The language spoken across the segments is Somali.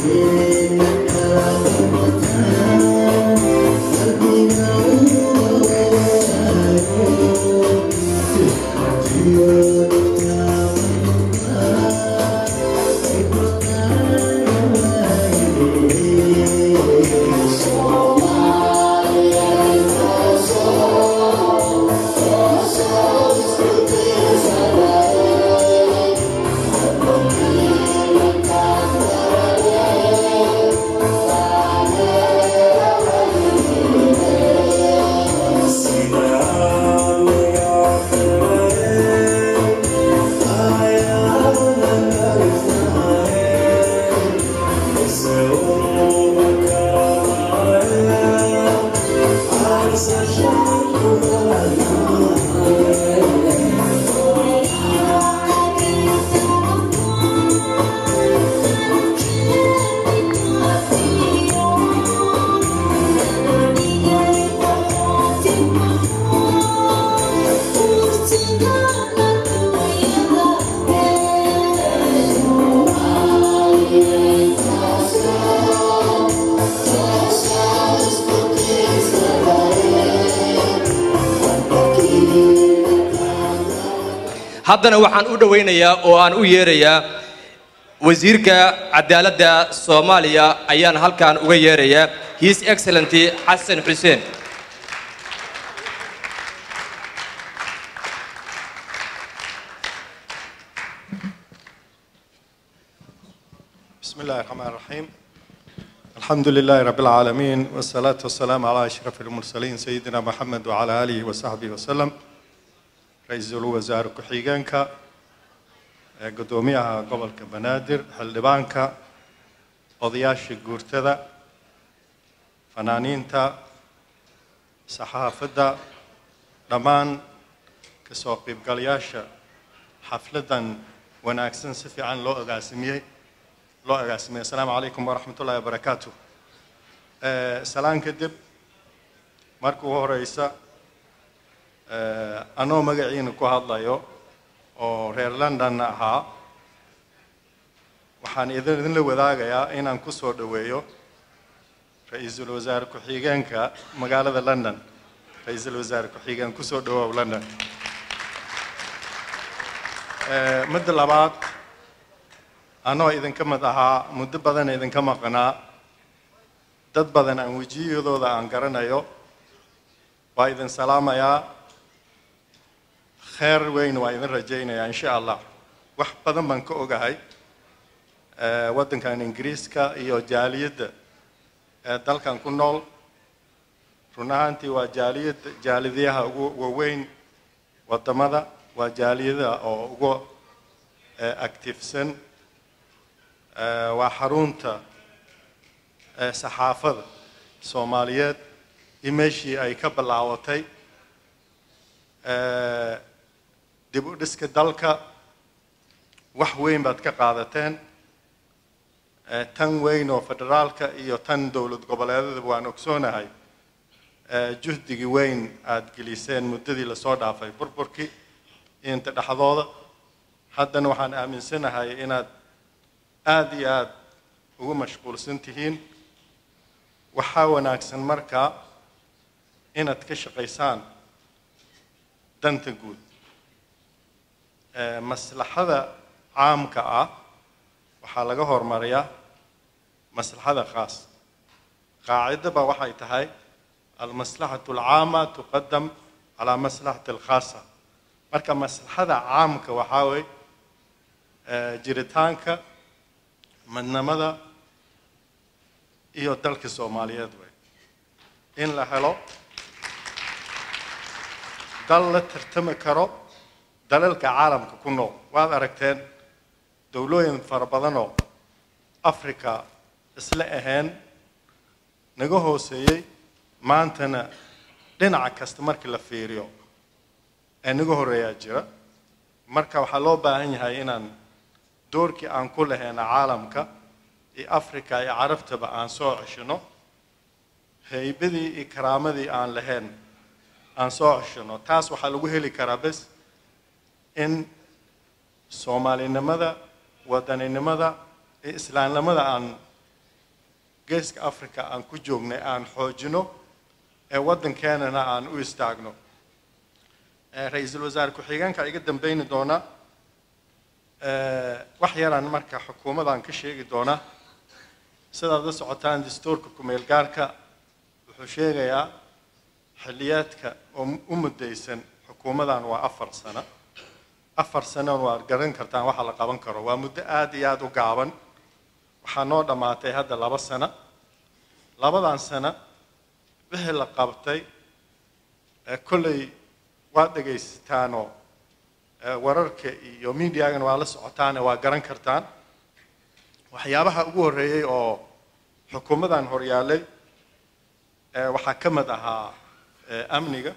haddana waxaan u dhowaynayaa oo aan u yeerayaa wasiirka cadaaladda soomaaliya ayaan halkan uga yeerayaa his excellenty xasan xuseen بسم الله الرحمن الرحيم الحمد لله رب العالمين والصلاة والسلام على أشرف المرسلين سيدنا محمد وعلى آله وصحبه وسلم رئيس الوزراء كحيغانكا قدوميها قبل كبنادر حلبانكا odayaasha guurtada fanaaniinta saxaafadda dhammaan kasoo qaybgalayaasha xafladan wanaagsan si fiican loo agaasimiyey loo agaasimiyey assalaamu calaykum waraxmat ullahi wabarakaatu salaan kadib marka ugu horeysa anoo magaciina ku hadlayo oo reer londonna ahaa waxaan idin idinla wadaagayaa inaan ku soo dhoweeyo ra-iisul wasaare ku-xigeenka magaalada london ra-iisul wasaare ku-xigeen kusoo dhawoow london midda labaad anoo idinka mid ahaa muddo badan idinka maqnaa dad badan aan wejiyadooda aan garanayo waa idin salaamayaa kheer weyn waa idin rajaynayaa insha allah wax badan baan ka ogahay waddankan ingiriiska iyo jaaliyadda ee dalkan ku nool run ahaantii waa jaaliyadda jaalidyaha ugu waaweyn waddamada waa jaaliyadaha oo ugu activesan waa xarunta saxaafada soomaaliyeed iyo meeshii ay ka bilaawatay dib u dhiska dalka wax weyn baad ka qaadateen tan weyn oo federaalka iyo tan dowlad goboleedadaba waan ogsoonahay juhdigii weyn aada geliseen muddadii lasoo dhaafay burburkii inta dhexdooda haddana waxaan aaminsanahay inaad aada iyo aada ugu mashquulsan tihiin waxaa wanaagsan markaa inaad ka shaqaysaan danta guud maslaxada caamka ah waxaa laga hormariyaa maslaxada khaas qaacidaba waxay tahay almaslaxatu alcaama tuqadam calaa maslaxati alkhaasa marka maslaxada caamka waxaa wey jiritaanka midnimada iyo dalka soomaaliyeed wey in la helo dal la tartami karo dalalka caalamka ku nool waad aragteen dowlooyin fara badanoo africa isla ahayn naga hooseeyey maantana dhinaca kasta markii la fiiriyo ee naga horreeyaa jira marka waxaa loo baahan yahay inaan doorkii aan ku lahayna caalamka iyo africa iyo carabtaba aan soo ceshino haybadii iyo karaamadii aan lahayn aan soo ceshino taas waxaa lagu heli karaa bes in soomaalinimada wadaninimada iyo islaamnimada aan geeska africa aan ku joognay aan xoojino ee waddankeenana aan u istaagno ra-iisul wasaare ku-xigeenka iga dambeyni doona wax yaraan marka xukuumadaan ka sheegi doona sidaad la socotaan dastuurka ku-meel gaarka wuxuu sheegayaa xilliyaadka oo u muddaysan xukuumadan waa afar sano afar sanoon waad garan kartaan waxa la qaban karo waa muddo aada iyo aada u gaaban waxaa noo dhammaatay hadda laba sano labadan sano wixii la qabtay kolley waad dhegaysataanoo wararka iyo mediagana waa la socotaane waa garan kartaan waxyaabaha ugu horreeyey oo xukuumadan horyaalay waxaa ka mid ahaa amniga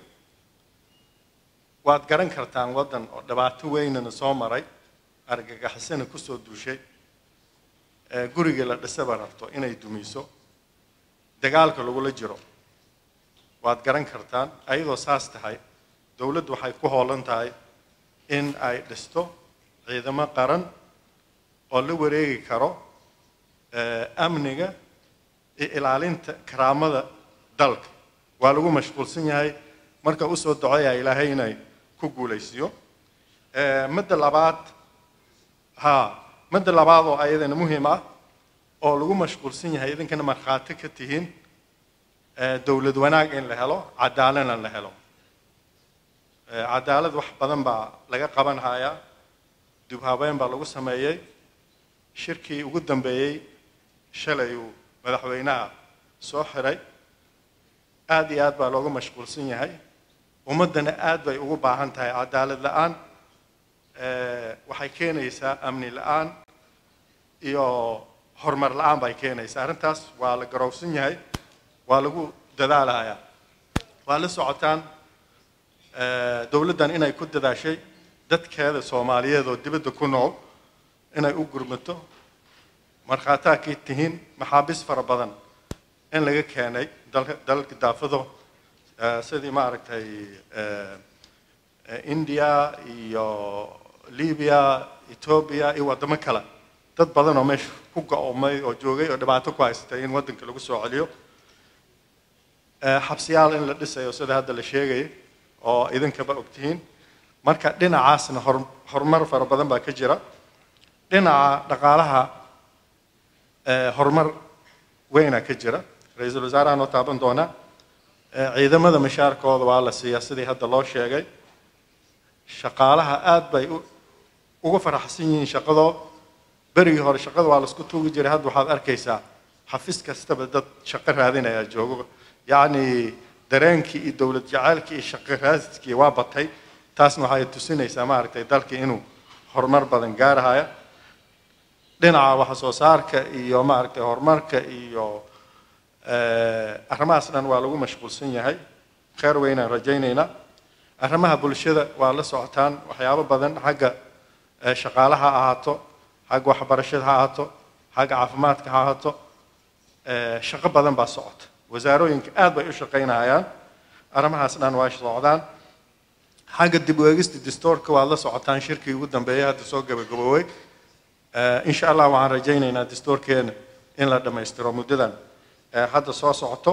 waad garan kartaan waddan oo dhibaato weynana soo maray argagixisana kusoo duushay gurigii la dhisaba rabto inay dumiso dagaalka lagula jiro waad garan kartaan ayadoo saas tahay dowladdu waxay ku hoolan tahay in ay dhisto ciidamo qaran oo la wareegi karo amniga iyo ilaalinta karaamada dalka waa lagu mashquulsan yahay marka usoo duceeya ilaahay inay ku guulaysiyo midda labaad ha midda labaad oo ayadana muhiim ah oo lagu mashquulsan yahay idinkana markhaati ka tihiin dowlad wanaag in la helo cadaaladna la helo cadaalad wax badan baa laga qaban hayaa dib habeyn baa lagu sameeyey shirkii ugu dambeeyey shalay uu madaxweynaha soo xiray aada iyo aad baa looga mashquulsan yahay ummaddana aad bay ugu baahan tahay cadaalad la-aan waxay keenaysaa amni la-aan iyo horumar la-aan bay keenaysaa arrintaas waa la garowsan yahay waa lagu dadaalayaa waa la socotaan dowladdan inay ku dadaashay dadkeeda soomaaliyeed oo dibadda ku nool inay u gurmato markhaataa kay tihiin maxaabiis fara badan in laga keenay dalka daafado sidii maaragtay india iyo libya ethoobia iyo waddamo kale dad badan oo meesha ku go-omay oo joogay oo dhibaato ku haysatay in waddanka lagu soo celiyo xabsiyaal in la dhisayo sida hadda la sheegay oo idinkaba ogtihiin marka dhinacaasna horumar fara badan baa ka jira dhinaca dhaqaalaha horumar weyna ka jira ra-iisul wasaaraha noo taaban doona ciidamada mashaarkooda waa la siiyaa sidii hadda loo sheegay shaqaalaha aad bay uga faraxsan yihiin shaqadoo berigii hore shaqada waa laisku tuugi jiray hadda waxaad arkaysaa xafis kastaba dad shaqo raadinaya joogo yacni dareenkii iyo dowlad jacaylkii iyo shaqo raadidkii waa batay taasna waxay tusinaysaa maaragtay dalkii inuu horumar badan gaarahaya dhinaca wax soo saarka iyo maaragtay horumarka iyo arrimahaas dhan waa lagu mashquulsan yahay kheyr weynaan rajaynaynaa arrimaha bulshada waa la socotaan waxyaabo badan xagga shaqaalaha ha ahaato xagga waxbarashada ha ahaato xagga caafimaadka ha ahaato shaqo badan baa socota wasaarooyinka aad bay u shaqaynayaan arrimahaas dhan waa socdaan xagga dib u eegista dastuurka waad la socotaan shirkii ugu dambeeyay hadda soo gabagaboowey insha allah waxaan rajaynaynaa dastuurkeena in la dhammaystiro muddadan hadda soo socoto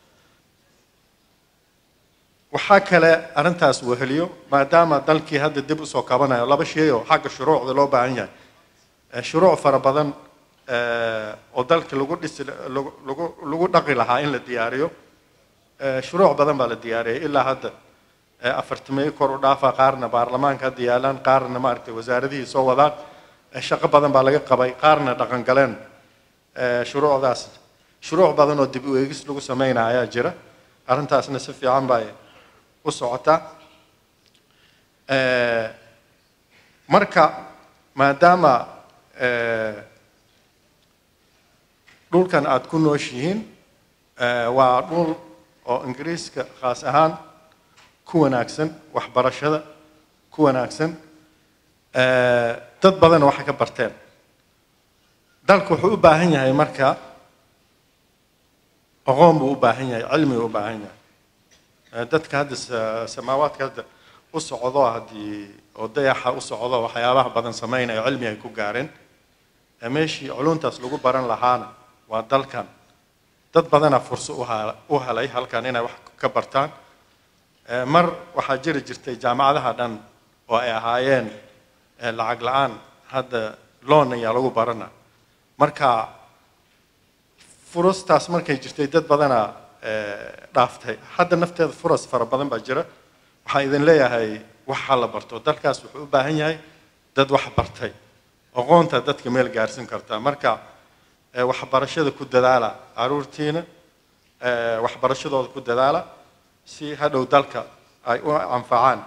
waxaa kale arrintaas weheliyo maadaama dalkii hadda dib usoo kabanayo laba shay oo xagga shuruucda loo baahan yahay shuruuc fara badan oo dalka lagu dhisi lagu lagu dhaqi lahaa in la diyaariyo shuruuc badan baa la diyaariyay ilaa hadda afartimeeyo kor u dhaafa qaarna baarlamaanka hadda yaalaan qaarna maaragtay wasaaradihii soo wadaan shaqo badan baa laga qabay qaarna dhaqan galeen shuruucdaas shuruuc badan oo dib u eegis lagu sameynaya ayaa jira arrintaasna si fiican bay u socotaa marka maadaama dhulkan aada ku nooshihiin waa dhul oo ingiriiska khaas ahaan ku wanaagsan waxbarashada ku wanaagsan dad badan waxay ka barteen dalku wuxuu u baahan yahay marka aqoon buu u baahan yahay cilmi u baahan yahay dadka hadda samaawaadka hadda u socdo haddii oo dayaxa u socdo waxyaabaha badan samaynayo cilmi ay ku gaareen meeshii culuntaas lagu baran lahaana waa dalkan dad badanaa furso u ha- u helay halkan inay wax ka bartaan Eh, mar waxaa jiri jirtay jaamacadaha dhan oo ay ahaayeen eh, lacag la-aan hadda loan ayaa lagu barana marka furastaas markay jirtay dad badanaa eh, dhaaftay hadda nafteeda furas fara badan baa jira waxaan idin leeyahay waxa la barto dalkaas wuxuu u baahan yahay dad wax bartay aqoonta dadka meel gaarsin karta marka eh, waxbarashada ku dadaala caruurtiina eh, waxbarashadooda ku dadaala si hadhow dalka ay u anfacaan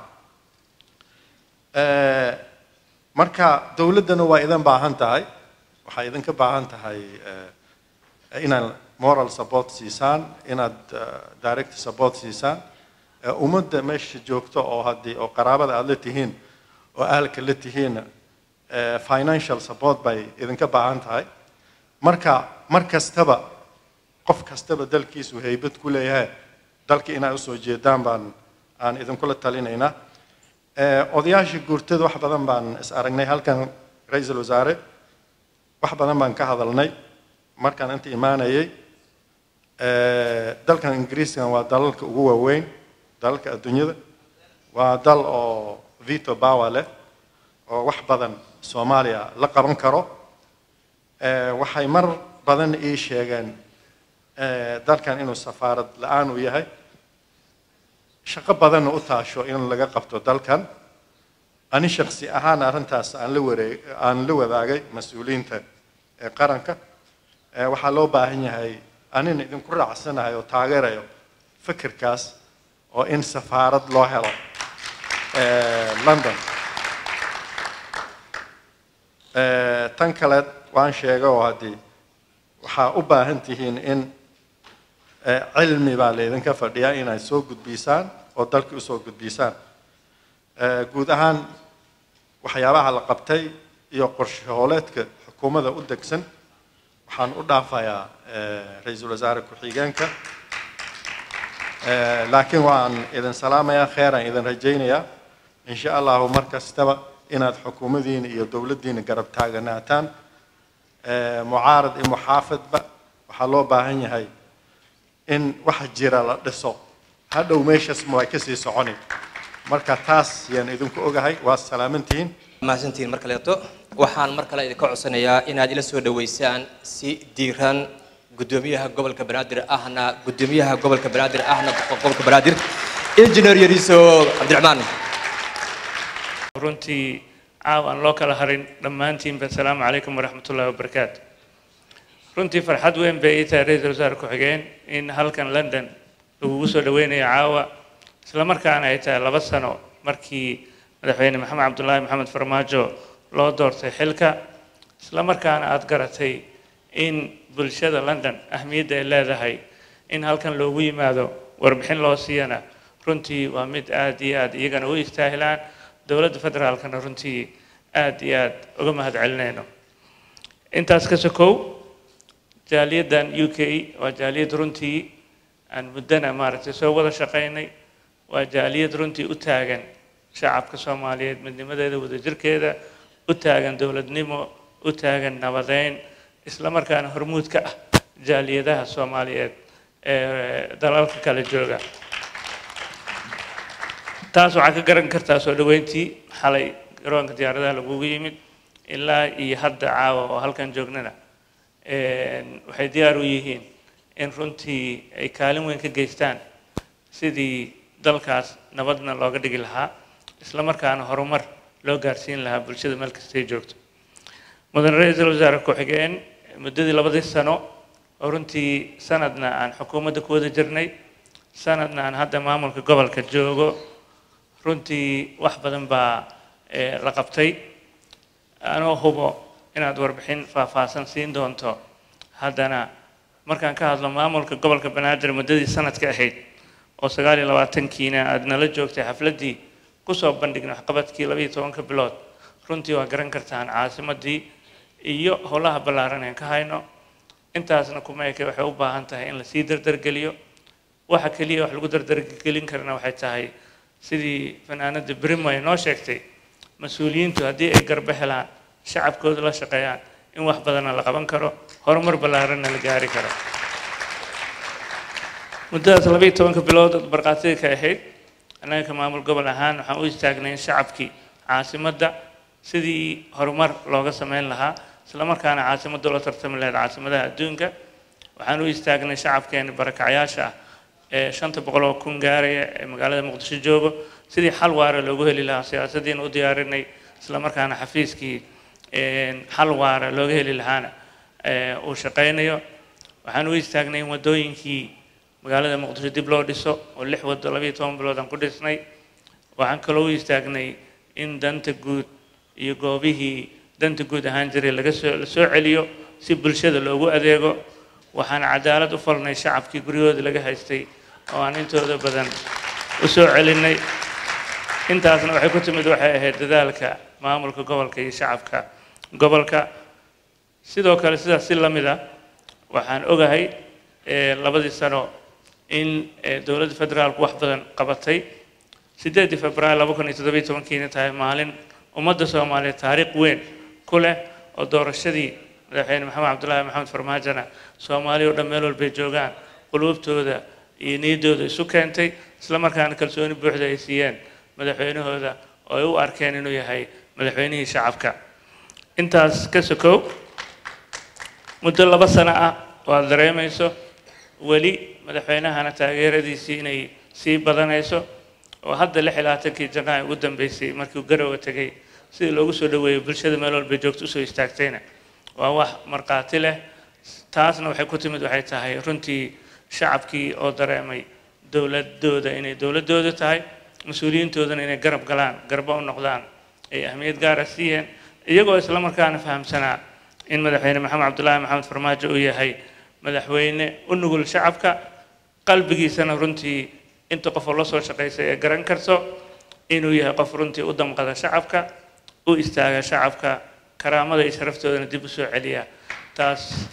Eh, marka dowladdana waa idin baahan tahay waxay idinka baahan tahay eh, inaad moral support siisaan inaad eh, direct support siisaan Eh, ummadda meesha joogto oo haddii oo qaraabada aad la tihiin oo ahalka la tihiin eh, financial support bay idinka baahan tahay marka mar kastaba qof kastaba dalkiisu haybad ku leeyahay dalka inay usoo jeedaan baan aan idinkula talinaynaa Eh, odayaasha guurtada wax badan baan is aragnay halkan ra-iisul wasaare wax badan baan ka hadalnay markaan inta imaanayay Eh, dalkan ingiriiskan waa dalalka ugu waaweyn dalalka adduunyada waa dal oo veto power leh oo wax badan soomaaliya la qaban karo Eh, waxay mar badan ii sheegeen eh, dalkan inuu safaarad la-aan u yahay shaqo badanna u taasho in laga qabto dalkan ani shaksi ahaan arrintaas aan la wareeg aan la wadaagay mas-uuliyiinta ee qaranka Eh, waxaa loo baahan yahay anina idinku raacsanahay oo taageerayo fikirkaas oo in safaarad loo helo eh, london Eh, tan kale waan sheegay oo haddii waxaa u baahan tihiin in eh, cilmi baa laydinka fadhiyaa inaad soo gudbisaan oo dalka usoo gudbisaan Eh, guud ahaan waxyaabaha la qabtay iyo qorshe hooleedka xukuumadda u degsan waxaan u dhaafayaa eh, ra-iisul wasaare ku-xigeenka Eh, laakiin waan idin salaamayaa kheeraan idin rajaynayaa insha allahu mar kastaba inaad xukuumadiina iyo dowladdiina garab taaganaataan Eh, mucaarad iyo muxaafidba waxaa loo baahan yahay in wax jira la dhiso hadhow meeshaas ma way kasii soconi marka taas yaan idinku ogahay waa salaamantihiin mahadsantihiin mar kaleeto waxaan mar kale idinka codsanayaa inaad ila soo dhoweysaan si diiran gudoomiyaha gobolka banaadir ahna gudoomiyaha gobolka banaadir ahna gobolka banaadir injineer yariiso cabdiraxmaan runtii caaw aan loo kala harin dhammaantiinba asalaamu calaykum waraxmat ullahi wabarakaatu runtii farxad weyn bay ii tahay ra-iisul wasaare ku-xigeen in halkan london lagugu soo dhaweynayo caawa isla markaana ay tahay laba sano markii madaxweyne maxamed cabdulaahi maxamed farmaajo loo doortay xilka isla markaana aada garatay in bulshada london ahmiyadda ay leedahay in halkan loogu yimaado warbixin loo siiyana runtii waa mid aada iyo aada iyagana u istaahilaan dowladda federaalkana runtii aada iyo aada uga mahad celinayno intaas ka sokow jaaliyaddan u k waa jaaliyad runtii aan muddana maaragtay soo wada shaqaynay waa jaaliyad runtii u taagan shacabka soomaaliyeed midnimadeeda wadajirkeeda u taagan dowladnimo u taagan nabadeyn isla markaana hormuud ka ah jaaliyadaha soomaaliyeed ee dalalka kala jooga taas waxaa ka garan kartaa soo dhoweyntii xalay garoonka diyaaradaha lagugu yimid ilaa iyo hadda caawa oo halkan joognana waxay diyaar u yihiin in runtii ay kaalin weyn ka geystaan sidii dalkaas nabadna looga dhigi lahaa isla markaana horumar loo gaarsiin lahaa bulshada meel kastay joogto mudane ra-iisul wasaare ku-xigeen muddadii labadii sano oo runtii sanadna aan xukuumadda ku wada jirnay sanadna aan hadda maamulka gobolka joogo runtii wax badan baa la qabtay anoo hubo inaad warbixin faahfaahsan siin doonto haddana markaan ka hadlo maamulka gobolka banaadir muddadii sanadka ahayd oo sagaal iyo labaatankiina aada nala joogtay xafladdii kusoo bandhignay waxqabadkii labaiyo tobanka bilood runtii waa garan kartaan caasimadii iyo howlaha ballaaran aan ka hayno intaasna kuma eke waxay u baahan tahay in lasii dardargeliyo waxa keliya wax lagu dardargelin karana waxay tahay sidii fanaanada brimo ay noo sheegtay mas-uuliyiintu haddii ay garba helaan shacabkooda la shaqeeyaan in wax badanna la qaban karo horumar ballaaranna la gaari karo muddadaas labayo tobanka bilood oo barqaatida ka ahayd annaga ka maamul gobol ahaan waxaan u istaagnay in shacabkii caasimadda sidii horumar looga sameyn lahaa isla markaana caasimadda loo tartami lahayd caasimadaha adduunka waxaan u istaagnay shacabkeena barakacyaasha ah ee shanta boqol oo kun gaaraya ee magaalada muqdisho joogo sidii xal waara loogu heli lahaa siyaasadiina u diyaarinay isla markaana xafiiskii xal waara looga heli lahaana uu shaqaynayo waxaan u istaagnay in waddooyinkii magaalada muqdisho dib loo dhiso oo lix waddo labayo toban bilood aan ku dhisnay waxaan kaloo u istaagnay in danta guud iyo goobihii danta guud ahaan jiray laga soo la soo celiyo si bulshada loogu adeego waxaan cadaalad u falnay shacabkii guryahooda laga haystay oo aan intooda badan u soo celinay intaasna waxay ku timid waxay ahayd dadaalka maamulka gobolka iyo shacabka gobolka sidoo kale sidaas si la mid ah waxaan ogahay labadii sano in dowladda federaalku wax badan qabatay sideedii februaar laba kun iyo toddobiyo tobankiina tahay maalin ummadda soomaaliyeed taariikh weyn ku leh oo doorashadii madaxweyne maxamed cabdullaahi maxamed farmaajona soomaaliya oo dhan meel walbay joogaan quluubtooda iyo niyaddooda isu keentay isla markaana kalsooni buuxda ay siiyeen madaxweynahooda oo ay u arkeen inuu yahay madaxweynihii shacabka intaas ka sokow muddo laba sano ah oo aad dareemayso weli madaxweynahana taageeradiisii inay sii badanayso oo hadda lix iyo labaatankii janaayo ugu dambeysay markii uu garowa tegay sidii loogu soo dhaweeyey bulshada meel walba joogto usoo istaagtayna waa wax markhaati leh taasna waxay ku timid waxay tahay runtii shacabkii oo dareemay dowladooda inay dowladooda tahay mas-uuliyiintoodana inay garab galaan garba u noqdaan ay ahmiyad gaara siiyeen iyagoo isla markaana fahamsanaa in madaxweyne maxamed cabdullaahi maxamed farmaajo uu yahay madaxweyne u nugul shacabka qalbigiisana runtii inta qofoo la soo shaqaysay ee garan karto inuu yahay qof runtii u damqada shacabka u istaaga shacabka karaamada iyo sharaftoodana dib u soo celiya taas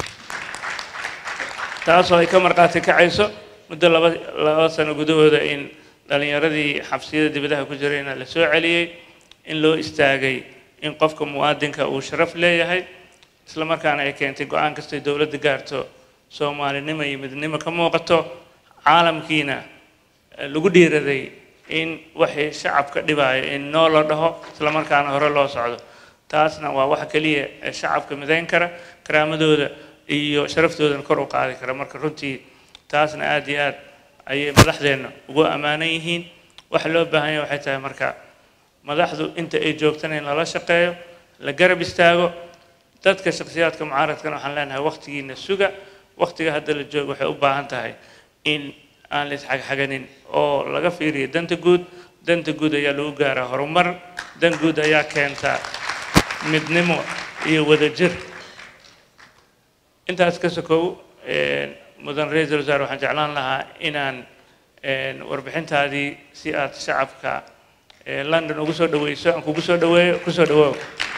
taasoo ay ka markhaati kacayso muddo laba laba sano gudahooda in dhallinyaradii xabsiyada dibadaha ku jirayna la soo celiyey in loo istaagay in qofka muwaadinka uu sharaf leeyahay isla markaana ay keentay go-aan kastay dowladda gaarto soomaalinimo iyo midnimo ka muuqato caalamkiina lagu dhiiraday in waxay shacabka dhibaayo in noo la dhaho isla markaana hore loo socdo taasna waa waxa keliya ee shacabka midayn kara karaamadooda iyo sharaftoodana kor u qaadi kara marka runtii taasna aada iyo aad ayay madaxdeenna ugu ammaanan yihiin waxa loo baahan yahay waxay tahay marka madaxdu inta ay joogtana in lala shaqeeyo la garab istaago dadka shakhsiyaadka mucaaradkana waxaan leenahay waqtigiina suga waqtiga hadda la joogo waxay u baahan tahay in aan la isxagxaganin oo laga fiiriyo danta guud danta guud ayaa lagu gaaraa horumar dan guud ayaa keenta midnimo iyo wadajir intaas ka sokow mudan ra-iisul wasaare waxaan jeclaan lahaa inaan warbixintaadii si aad shacabka london ugu soo dhaweyso aan kugu soo dhaweeyo kusoo dhawoow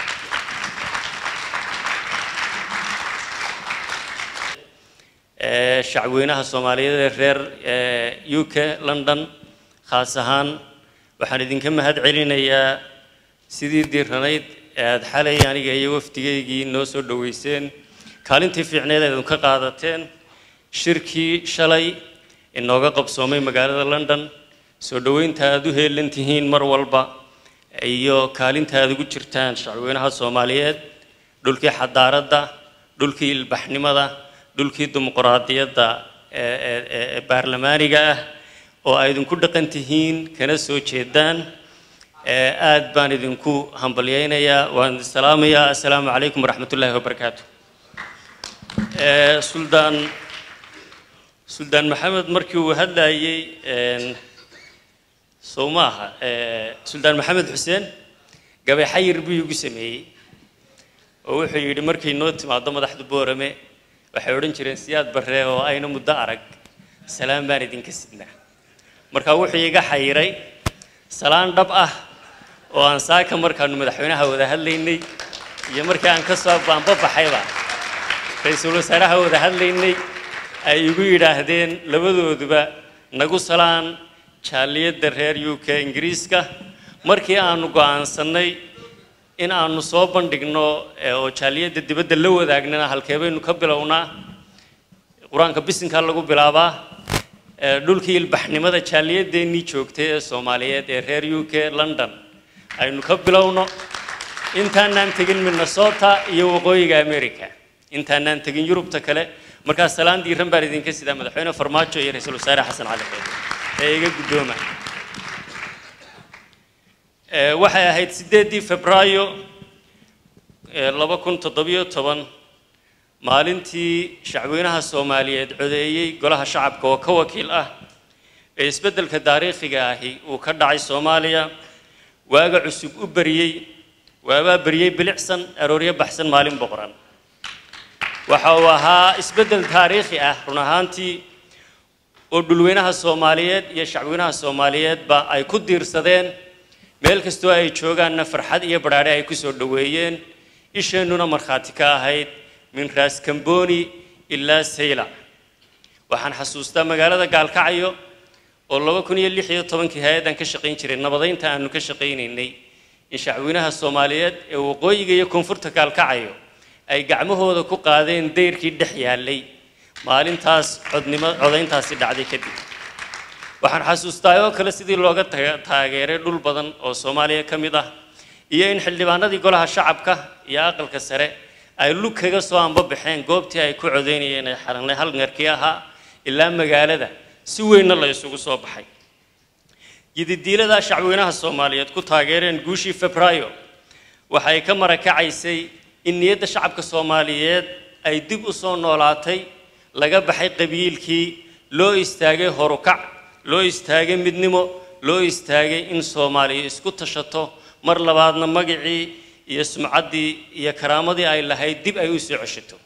shacweynaha soomaaliyeed ee reer u k london khaas ahaan waxaan idinka mahad celinayaa sidii diiranayd ee aada xalay aniga iyo wafdigaygii noo soo dhoweyseen kaalintii fiicneed eed ka qaadateen shirkii shalay inooga qabsoomay magaalada london soo dhoweynta aada u heelan tihiin mar walba iyo kaalinta aada ugu jirtaan shacweynaha soomaaliyeed dhulkii xadaaradda dhulkii ilbaxnimada dhulkii dimuquraadiyadda ee baarlamaaniga ah oo ay idinku dhaqan tihiin kana soo jeedaan aad baan idinku hambalyaynayaa waan idin salaamayaa assalaamu calaykum waraxmat ullaahi wabarakaatu suldaan suldaan maxamed markii uu hadlayey sow maaha suldaan maxamed xuseen gabay xayir buu igu sameeyey oo wuxuu yidhi markay noo timaado madaxda boorame waxay odhan jireen siyaad barree oo ayna muddo arag salaan baan idinka sidnaa markaa wuxuu iga xayiray salaan dhab ah oo aan saaka markaanu madaxweynaha wada hadlaynay iyo markii aan ka soo baanbabaxayba ra-iisul wasaaraha wada hadlaynay ay igu yidhaahdeen labadooduba nagu salaan jaaliyadda reer u k ingiriiska markii aanu go'aansannay in aanu soo bandhigno oo jaaliyadda dibadda la wadaagnana halkee baynu ka bilownaa qur-aanka bisinkaa lagu bilaabaa ee, dhulkii ilbaxnimada jaaliyadeennii joogtay ee soomaaliyeed ee reer u k london aynu ka bilowno intaanaan tegin minnesota iyo waqooyiga america intaanaan tegin yurubta kale markaa salaan diiran baan idinka sidaa madaxweyne farmaajo iyo ra-iisul wasaare xasan cali xeed ee iga guddooma Ee, waxay ahayd sideedii febraayo ee, laba kun toddobiyo toban maalintii shacweynaha soomaaliyeed codeeyey golaha shacabka oo ka wakiil ah ee isbeddelka taariikhiga ahi uu ka dhacay soomaaliya waaga cusub u beriyey waabaa beriyey bilicsan arooryo baxsan maalin boqoran waxa uu ahaa isbeddel taariikhi ah run ahaantii oo dhulweynaha soomaaliyeed iyo shacweynaha soomaaliyeedba ay ku diirsadeen meel kastoo ay joogaanna farxad iyo badhaadhe ay ku soo dhoweeyeen isheennuna markhaati ka ahayd min raas kamboni ilaa sayla waxaan xasuustaa magaalada gaalkacyo oo laba kun iyo lix iyo tobankii hay-addan ka shaqayn jiray nabadaynta aanu ka shaqaynaynay in shacweynaha soomaaliyeed ee waqooyiga iyo koonfurta gaalkacyo ay gacmahooda ku qaadeen dayrkii dhex yaallay maalintaas codnimo codayntaasi dhacday kadib waxaan xasuustaa oo kale sidii looga taga- taageeray dhul badan oo soomaaliya ka mid ah iyo in xildhibaanadii golaha shacabka iyo aqalka sare ay lug kaga soo anbabaxeen goobtii ay ku codeynayeen ee xaranay halngarkii ahaa ilaa magaalada si weynna la isugu soo baxay yididiilada shacweynaha soomaaliyeed ku taageereen guushii febraayo waxay ka marakacaysay in niyadda shacabka soomaaliyeed ay dib u soo noolaatay laga baxay qabiilkii loo istaagay horukac loo istaagay midnimo loo istaagay in soomaaliya isku tashato mar labaadna magacii iyo sumcaddii iyo karaamadii ay lahayd dib ay u soo ceshato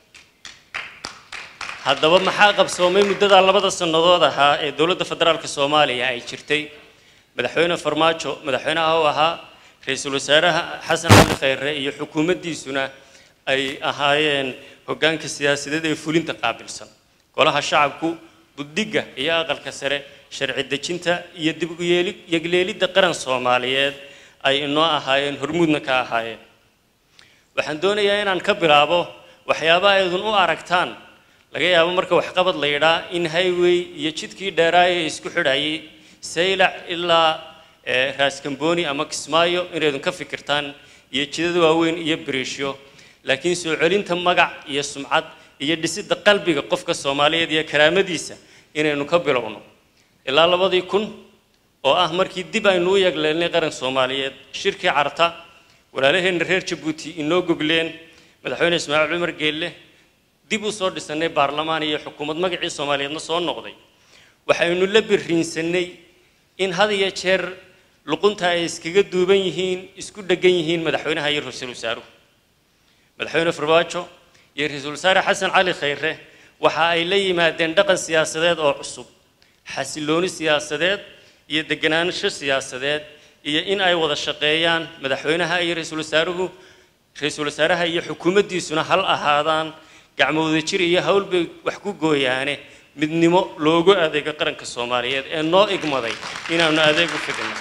haddaba maxaa qabsoomay muddadaa labada sannadood ahaa ee dowladda federaalka soomaaliya ay jirtay madaxweyne farmaajo madaxweynaha u ahaa ra-iisul wasaaraha xasan cali khayre iyo xukuumaddiisuna ay ahaayeen hoggaanka siyaasadeed ee fulinta qaabilsan golaha shacabku buddigga iyo aqalka sare sharci dejinta iyo dib u yeeli yegleelidda qaran soomaaliyeed ay inoo ahaayeen hormuudna ka ahaayeen waxaan doonayaa inaan ka bilaabo waxyaabaha aydun u aragtaan laga yaabo marka waxqabad la yidhaa in highway iyo jidkii dheeraaya ee isku xidhayay saylac ilaa eh, raaskamboni ama kismaayo inaydun ka fikirtaan iyo jidada waaweyn iyo biriishyo laakiin soo celinta magac iyo sumcad iyo dhisidda qalbiga qofka soomaaliyeed iyo karaamadiisa inaynu ka bilowno ilaa labadii kun oo ah markii dib aynu u yagleelnay qaran soomaaliyeed shirkii carta walaalaheenna reer jabuuti inoo gogleen madaxweyne ismaaciil cumar geelle dib u soo dhisannay baarlamaan iyo xukuumad magacii soomaaliyeedna soo noqday waxaynu la biriinsanay in had iyo jeer luqunta ay iskaga duuban yihiin isku dheggan yihiin madaxweynaha iyo ra-iisul wasaaruhu madaxweyne farmaajo iyo ra-iisul wasaare xasan cali khayre waxa ay la yimaadeen dhaqan siyaasadeed oo cusub xasilooni siyaasadeed iyo deganaansho siyaasadeed iyo in ay wada shaqeeyaan madaxweynaha iyo ra-iisul wasaaruhu ra-iisul wasaaraha iyo xukuumaddiisuna hal ahaadaan gacmooda jir iyo hawl bay wax ku gooyaane midnimo loogu adeego qaranka soomaaliyeed ee noo igmaday inaanu adeeg u fidino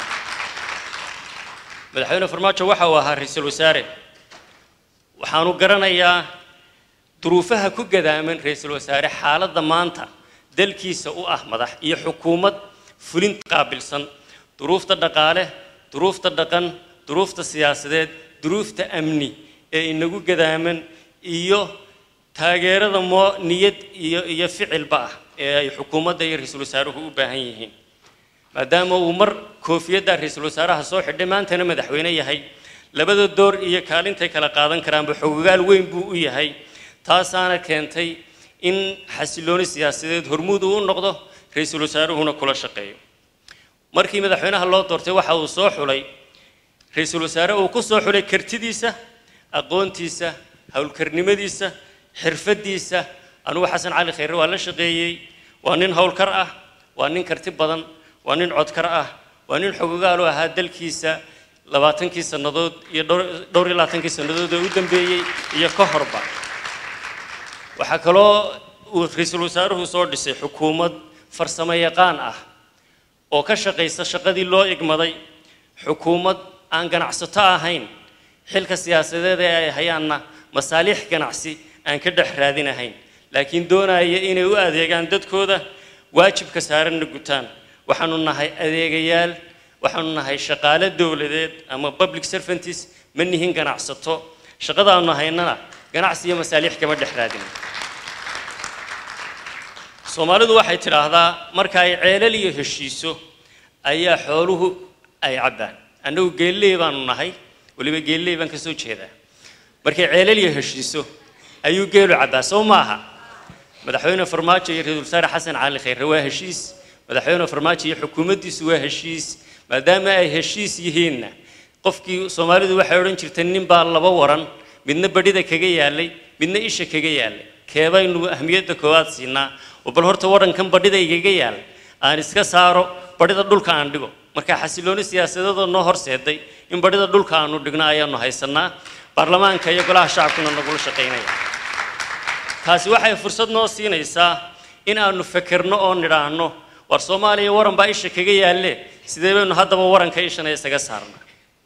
madaxweyne farmaajo waxa uu ahaa ra-iisul wasaare waxaanu garanayaa duruufaha ku gadaaman ra-iisul wasaare xaaladda maanta dalkiisa u ah madax iyo xukuumad fulinta qaabilsan duruufta dhaqaale duruufta dhaqan duruufta siyaasadeed duruufta amni ee inagu gadaaman iyo taageerada moo niyad iyo iyo ficilba ah ee ay xukuumadda iyo ra-iisul wasaaruhu u baahan yihiin maadaama uu mar koofiyadda ra-iisul wasaaraha soo xidhay maantana madaxweyne yahay labada door iyo kaalintay kala qaadan karaanba xogogaal weyn buu u yahay taasaana keentay in xasilooni siyaasadeed hormuud uu u noqdo ra-iisul wasaaruhuna kula shaqeeyo markii madaxweynaha loo doortay waxa uu soo xulay ra-iisul wasaare uu ku soo xulay kartidiisa aqoontiisa howlkarnimadiisa xirfadiisa anugu xasan cali khayre waa la shaqeeyey waa nin howlkar ah waa nin karti badan waa nin codkar ah waa nin xogogaal u ahaa dalkiisa labaatankii sannadood iyo dhowr dhowr iyo labaatankii sannadood ee u dambeeyey iyo ka horba waxaa kaloo uu ra-iisul wasaaruhu soo dhisay xukuumad farsamo yaqaan ah oo ka shaqaysa shaqadii loo igmaday xukuumad aan ganacsato ahayn xilka siyaasadeed ee ay hayaanna masaaliix ganacsi aan ka dhex raadinahayn laakiin doonaya inay u adeegaan dadkooda waajibka saaranna gutaan waxaanu nahay adeegayaal waxaanu nahay shaqaale dowladeed ama public servantis ma nihin ganacsato shaqadaanu haynana ganacsi iyo masaaliix kama dhex raadin soomaalidu waxay tidhaahdaa marka ay ceelal iyo heshiiso ayaa xooluhu ay cabbaan annagu geelley baanu nahay weliba geelley baan ka soo jeedaa markay ceelal iyo heshiiso ayuu geelu cabbaa soo maaha madaxweyne farmaajo iyo ra-iisul wasaare xasan cali khayre waa heshiis madaxweyne farmaajo iyo xukuumaddiisu waa heshiis maadaama ay heshiis yihiinna qofkii soomaalidu waxay odhan jirtay nin baa laba waran midna badhida kaga yaalay midna isha kaga yaalay keebaynu ahmiyadda koowaad siinaa oo bal horta warankan badhida igaga yaal aan iska saaro badhida dhulka aan dhigo marka xasilooni siyaasadeedoo noo horseeday in badhida dhulka aanu dhigno ayaanu haysanaa baarlamaanka iyo golaha shacabkuna nagula shaqaynaya taasi waxay fursad noo siinaysaa in aanu fekerno oo nidhaahno war soomaaliya waran baa isha kaga yaalle sidee baynu haddaba waranka ishana isaga saarna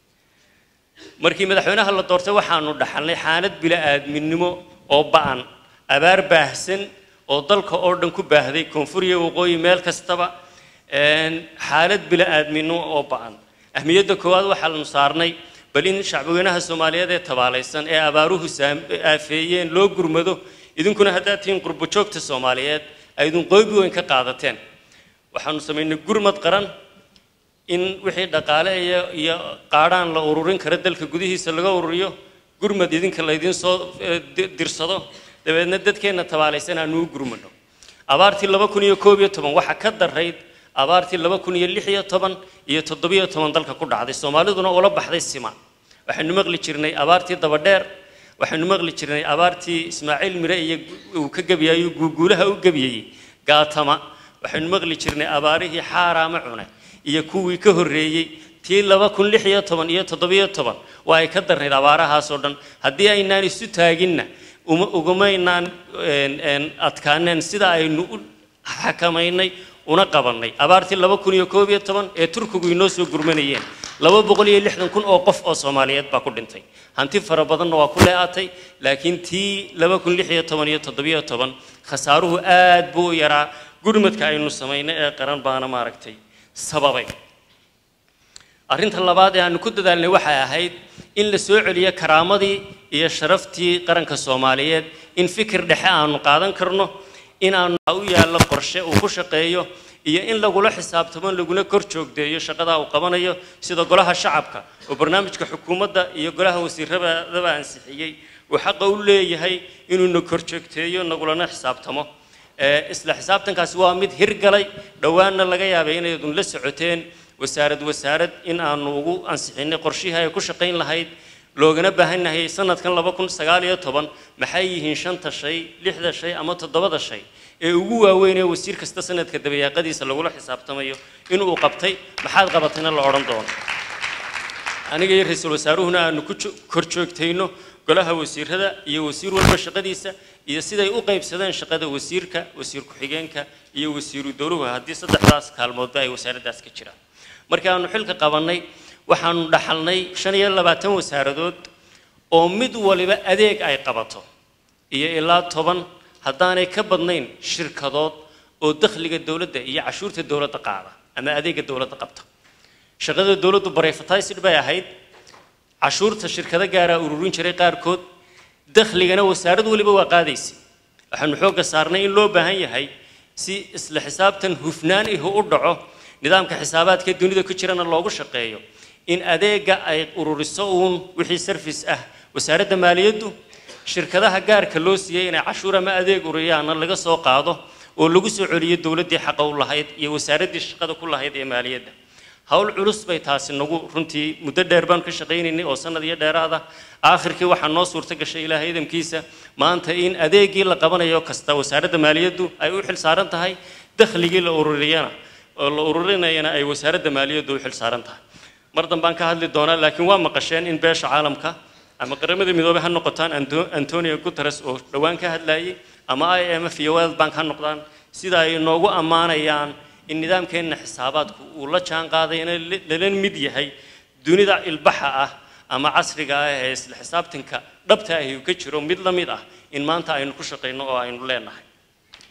markii madaxweynaha la doortay waxaanu dhaxalnay xaalad bila-aadminimo oo ba'an abaar baahsan oo dalka oo dhan ku baahday koonfur iyo waqooyi meel kastaba xaalad bila-aadminimo oo ba'an ahmiyadda koowaad waxaanu saarnay bal in shacbweynaha soomaaliyeed ee tabaalaysan ee abaaruhu aafeeyeen loo gurmado idinkuna haddaad tihiin qurbo joogta soomaaliyeed aydun qoobi weyn ka qaadateen waxaanu samaynay gurmad qaran in wixii dhaqaale iyo iyo qaadhaan la ururin kara dalka gudihiisa laga ururiyo gurmad idinka laydiin soo dirsado dabeedna dadkeenna tabaalaysan aanu u gurmano abaartii laba kun iyo koob iyo toban waxaa ka darayd abaartii laba kun iyo lix iyo toban iyo toddobiyo toban dalka ku dhacday soomaaliduna ula baxday sima waxaynu maqli jirnay abaartii dabadheer waxaynu maqli jirnay abaartii ismaaciil mire iyo uu ka gebiyayo guuguulaha u gebiyey gaatama waxaynu maqli jirnay abaarihii xaaraama cune iyo kuwii ka horreeyey tii laba kun lix iyo toban iyo toddobiyo toban waa ay ka darnayd abaarahaasoo dhan haddii aynaan isu taaginna uma ugumaynaan adkaaneen sida aynu u xakamaynay una qabannay abaartii laba kun iyo koob iyo toban ee turkigu inoo soo gurmanayeen laba boqol iyo lixdan kun oo qof oo soomaaliyeed baa ku dhintay hanti fara badanna waa ku lee'atay laakiin tii laba kun lix iyo toban iyo toddobiyo toban khasaaruhu aad buu u yaraa gurmadka aynu samaynay ee qaran baana maaragtay sababay arrinta labaad ee aanu ku dadaalnay waxay ahayd in la soo celiyo karaamadii iyo sharaftii qaranka soomaaliyeed in fikir dhexe aanu qaadan karno in aanu u yaallo qorshe uu ku shaqeeyo iyo in lagula xisaabtamo laguna kor joogdeeyo shaqadaa uu qabanayo sida golaha shacabka oo barnaamijka xukuumadda iyo golaha wasiiradaba ansixiyey uu xaqa u leeyahay inuuna kor joogteeyo nagulana xisaabtamo isla xisaabtankaasi waa mid hirgalay dhowaanna laga yaabay inaydun la socoteen wasaarad wasaarad in aanu ugu ansixinay qorshihii ay ku shaqayn lahayd loogana baahannahay sanadkan laba kun sagaal iyo toban maxay yihiin shanta shay lixda shay ama toddobada shay ee ugu waaweyn ee wasiir kasta sanadka dabayaaqadiisa lagula xisaabtamayo inuu qabtay maxaad qabatayna la odhan doono aniga iyo ra-iisul wasaaruhuna aanu ku kor joogtayno golaha wasiirada iyo wasiir walba shaqadiisa iyo siday u qaybsadeen shaqada wasiirka wasiir ku-xigeenka iyo wasiiru dowluhu haddii saddexdaas kaalmoodba ay wasaaraddaas ka jiraan markii aanu xilka qabannay waxaanu dhaxalnay shan iyo labaatan wasaaradood oo mid waliba adeeg ay qabato iyo ilaa toban haddaanay ka badnayn shirkadood oo dakhliga dowladda iyo cashuurta dowladda qaada ama adeega dowladda qabta shaqada dowladdu barefatisid bay ahayd cashuurta shirkado gaaraa ururin jiray qaarkood dakhligana wasaarad waliba waa qaadaysay waxaanu xoogga saarnay in loo baahan yahay si isla xisaabtan hufnaan ihu u dhaco nidaamka xisaabaadka dunida ku jirana loogu shaqeeyo in adeega ay ururiso uun wixii sarfis ah wasaaradda maaliyaddu shirkadaha gaarka loo siiyey inay cashuur ama adeeg uriyaana laga soo qaado oo lagu soo celiyo dowladdii xaqa u lahayd iyo wasaaraddii shaqada ku lahayd ee maaliyadda hawl culus bay taasi nagu runtii muddo dheer baan ka shaqaynaynay oo sanad iyo dheeraada aakhirkii waxaa noo suurto gashay ilaahay idamkiisa maanta in adeegii la qabanayo kasta wasaaradda maaliyaddu ay u xil saaran tahay dakhligii la ururiyana oo la ururinayana ay wasaaradda maaliyaddu u xil saaran tahay mar dambaan ka hadli doonaa laakiin waa maqasheen in beesha caalamka ama qaramada midoobay ha noqotaan antonio guterres oo dhowaan ka hadlayay ama i m f iyo world bank ha noqdaan sida ay noogu ammaanayaan in nidaamkeenna xisaabaadku uu la jaan qaadayna lala mid yahay dunida ilbaxa ah ama casriga ah ee isla xisaabtanka dhabta ahi uu ka jiro mid la mid ah in maanta aynu ku shaqayno oo aynu leenahay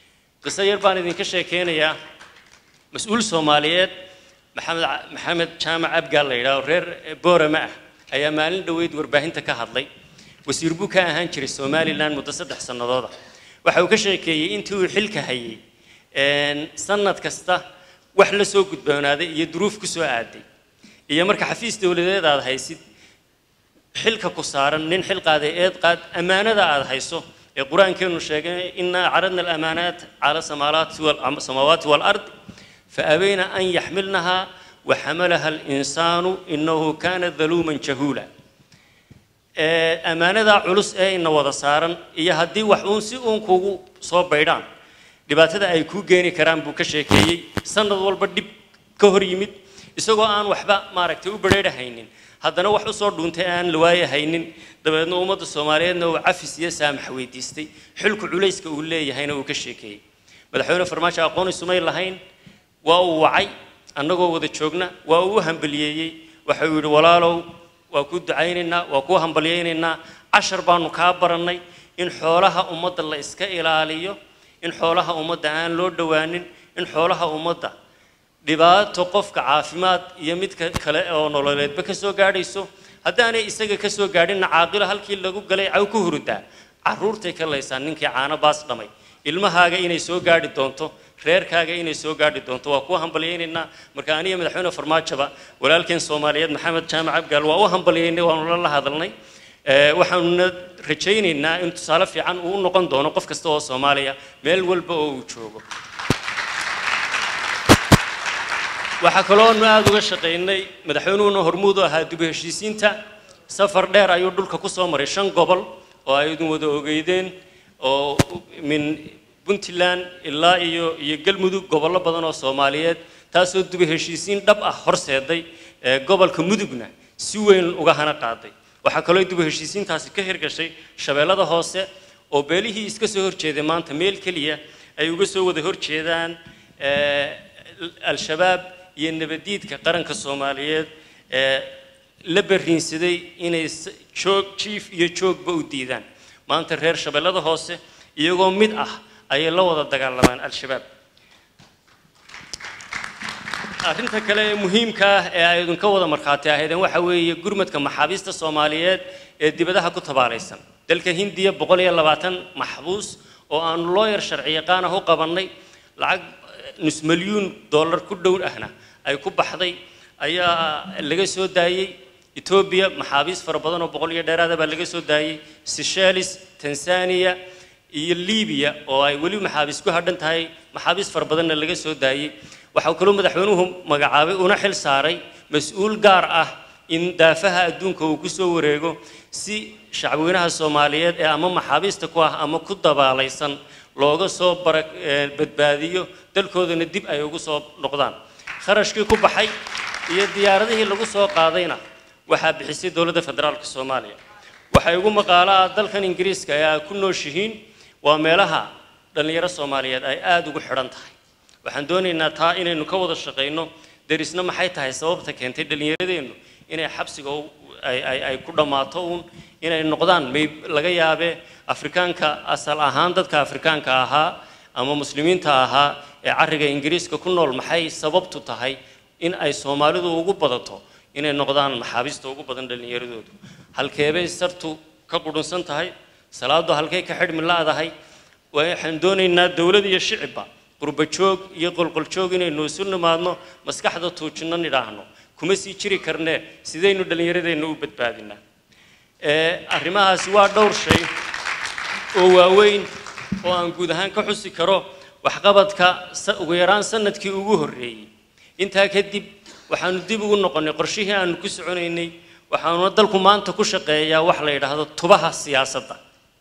qiso yar baan idinka sheekeynayaa mas-uul soomaaliyeed maxamed maxamed jaamac abgaal la yidhaho reer boorama ah ayaa maalin dhoweyd warbaahinta ka hadlay wasiir buu ka ahaan jiray somalilan muddo saddex sannadooda waxa uu ka sheekeeyey intii uu xilka hayay sanad kasta wax la soo gudboonaaday iyo duruuf ku soo aaday iyo marka xafiis dowladeed aad haysid xilka ku saaran nin xil qaaday eed qaad ammaanada aad hayso ee qur-aankeenu sheegay inaa caradna alamaanaat cala samaawaati walard faabayna an yaxmilnaha waxamalaha alinsaanu inahu kana daluuman jahuula ammaanada culus ee ina wada saaran iyo haddii wax uun si uun kugu soo baydhaan dhibaatada ay kuu geeni karaan buu ka sheekeeyey sanad walba dhib ka hor yimid isagoo aan waxba maaragtay u badheedhahaynin haddana wax usoo dhuuntay aan la waayahaynin dabeedna ummadda soomaaliyeedna uu cafis iyo saamax weydiistay xilku culayska uu leeyahayna uu ka sheekeeyey madaxweyne farmaajo aqoon isumay lahayn waa uu wacay annagoo wada joogna waa uu u hambaliyeeyey waxa uu yidhi walaalow waa kuu ducaynaynaa waa kuu hambalyaynaynaa cashar baanu kaa barannay in xoolaha ummadda la iska ilaaliyo in xoolaha ummadda aan loo dhowaanin in xoolaha ummadda dhibaato qofka caafimaad iyo midka kale oo nololeedba ka soo gaadhayso haddaanay isaga ka soo gaadhinna caaqilo halkii lagu galay caw ku hurudaa carruurtay ka laysaan ninkii caano baas dhamay ilmahaaga inay soo gaadhi doonto reerkaaga inay soo gaadhi doonto waa kuwa hambalyaynaynaa marka aniga madaxweyne farmaajoba walaalkeen soomaaliyeed maxamed jaamac abgaal waa u hambalyaynay waanu la hadalnay waxaanuna rajaynaynaa in tusaale fiican uu u noqon doono qof kasta oo soomaaliya meel walba oo uu joogo waxaa kalooanu aada uga shaqaynay madaxweynuhuna hormuud u ahaa dib u heshiisiinta safar dheer ayuu dhulka ku soo maray shan gobol oo ay idin wada ogeydeen oo min puntland ilaa iyo iyo galmudug gobollo badan oo soomaaliyeed taasoo dib u heshiisiin dhab ah horseeday gobolka mudugna si weyn uga hana qaaday waxaa kaloo dib u heshiisiintaasi ka hirgashay shabeellada hoose oo beelihii iska soo horjeeday maanta meel keliya ay uga soo wada horjeedaan al-shabaab iyo nabadiidka qaranka soomaaliyeed ee la barriinsaday inay joog jiif iyo joogba u diidaan maanta reer shabeellada hoose iyagoo mid ah ayay la wada dagaalamaan al-shabaab arrinta kale ee muhiimka ah ee ay idinka wada markhaati ahaydeen waxa weeye gurmadka maxaabiista soomaaliyeed ee dibadaha ku tabaalaysan dalka hindiya boqol iyo labaatan maxbuus oo aanu looyar sharci yaqaan ah u qabannay lacag nus milyuun dollar ku dhow ahna ay ku baxday ayaa laga soo daayey etoobiya maxaabiis fara badan oo boqol iyo dheeraada baa laga soo daayey seychelles tanzania iyo libiya oo ay weli maxaabiis ku hadhan tahay maxaabiis fara badanna laga soo daayey waxaa kaloo madaxweynuhu magacaabay una xil saaray mas-uul gaar ah in daafaha adduunka uu ku soo wareego si shacbweynaha soomaaliyeed ee ama maxaabiista ku ah ama ku dabaalaysan looga soo bara badbaadiyo dalkoodana dib ay ugu soo noqdaan kharashkii ku baxay iyo diyaaradihii lagu soo qaadayna waxaa bixisay dowladda federaalka soomaaliya waxay ugu maqaalo ah dalkan ingiriiska ee ay ku nooshihiin waa meelaha dhallinyaro soomaaliyeed ay aada ugu xidhan tahay waxaan doonaynaa taa inaynu ka wada shaqayno derisna maxay tahay sababta keentay dhallinyaradeennu inay xabsiga ay ku dhammaato uun inay noqdaan may laga yaabee afrikaanka asal ahaan dadka afrikaanka ahaa ama muslimiinta ahaa ee carriga ingiriiska ku nool maxay sababtu tahay in ay soomaalidu ugu badato inay noqdaan maxaabiista ugu badan dhallinyaradoodu halkeebay sartu ka qudhunsan tahay salaadu halkay ka xidhmi la'dahay waxaan doonaynaa dowlad iyo shicibba qurba joog iyo qolqoljoog inaynu isu nimaadno maskaxda tuujinno nidhaahno kuma sii jiri karnee sidaynu dhallinyaradeenna u badbaadinaa arrimahaasi waa dhowr shay oo waaweyn oo aan guud ahaan ka xusi karo waxqabadka ugu yaraan sanadkii ugu horreeyey intaa kadib waxaanu dib ugu noqonnay qorshihii aanu ku soconaynay waxaanuna dalku maanta ku shaqeeyaa wax la yidhaahdo tubaha siyaasadda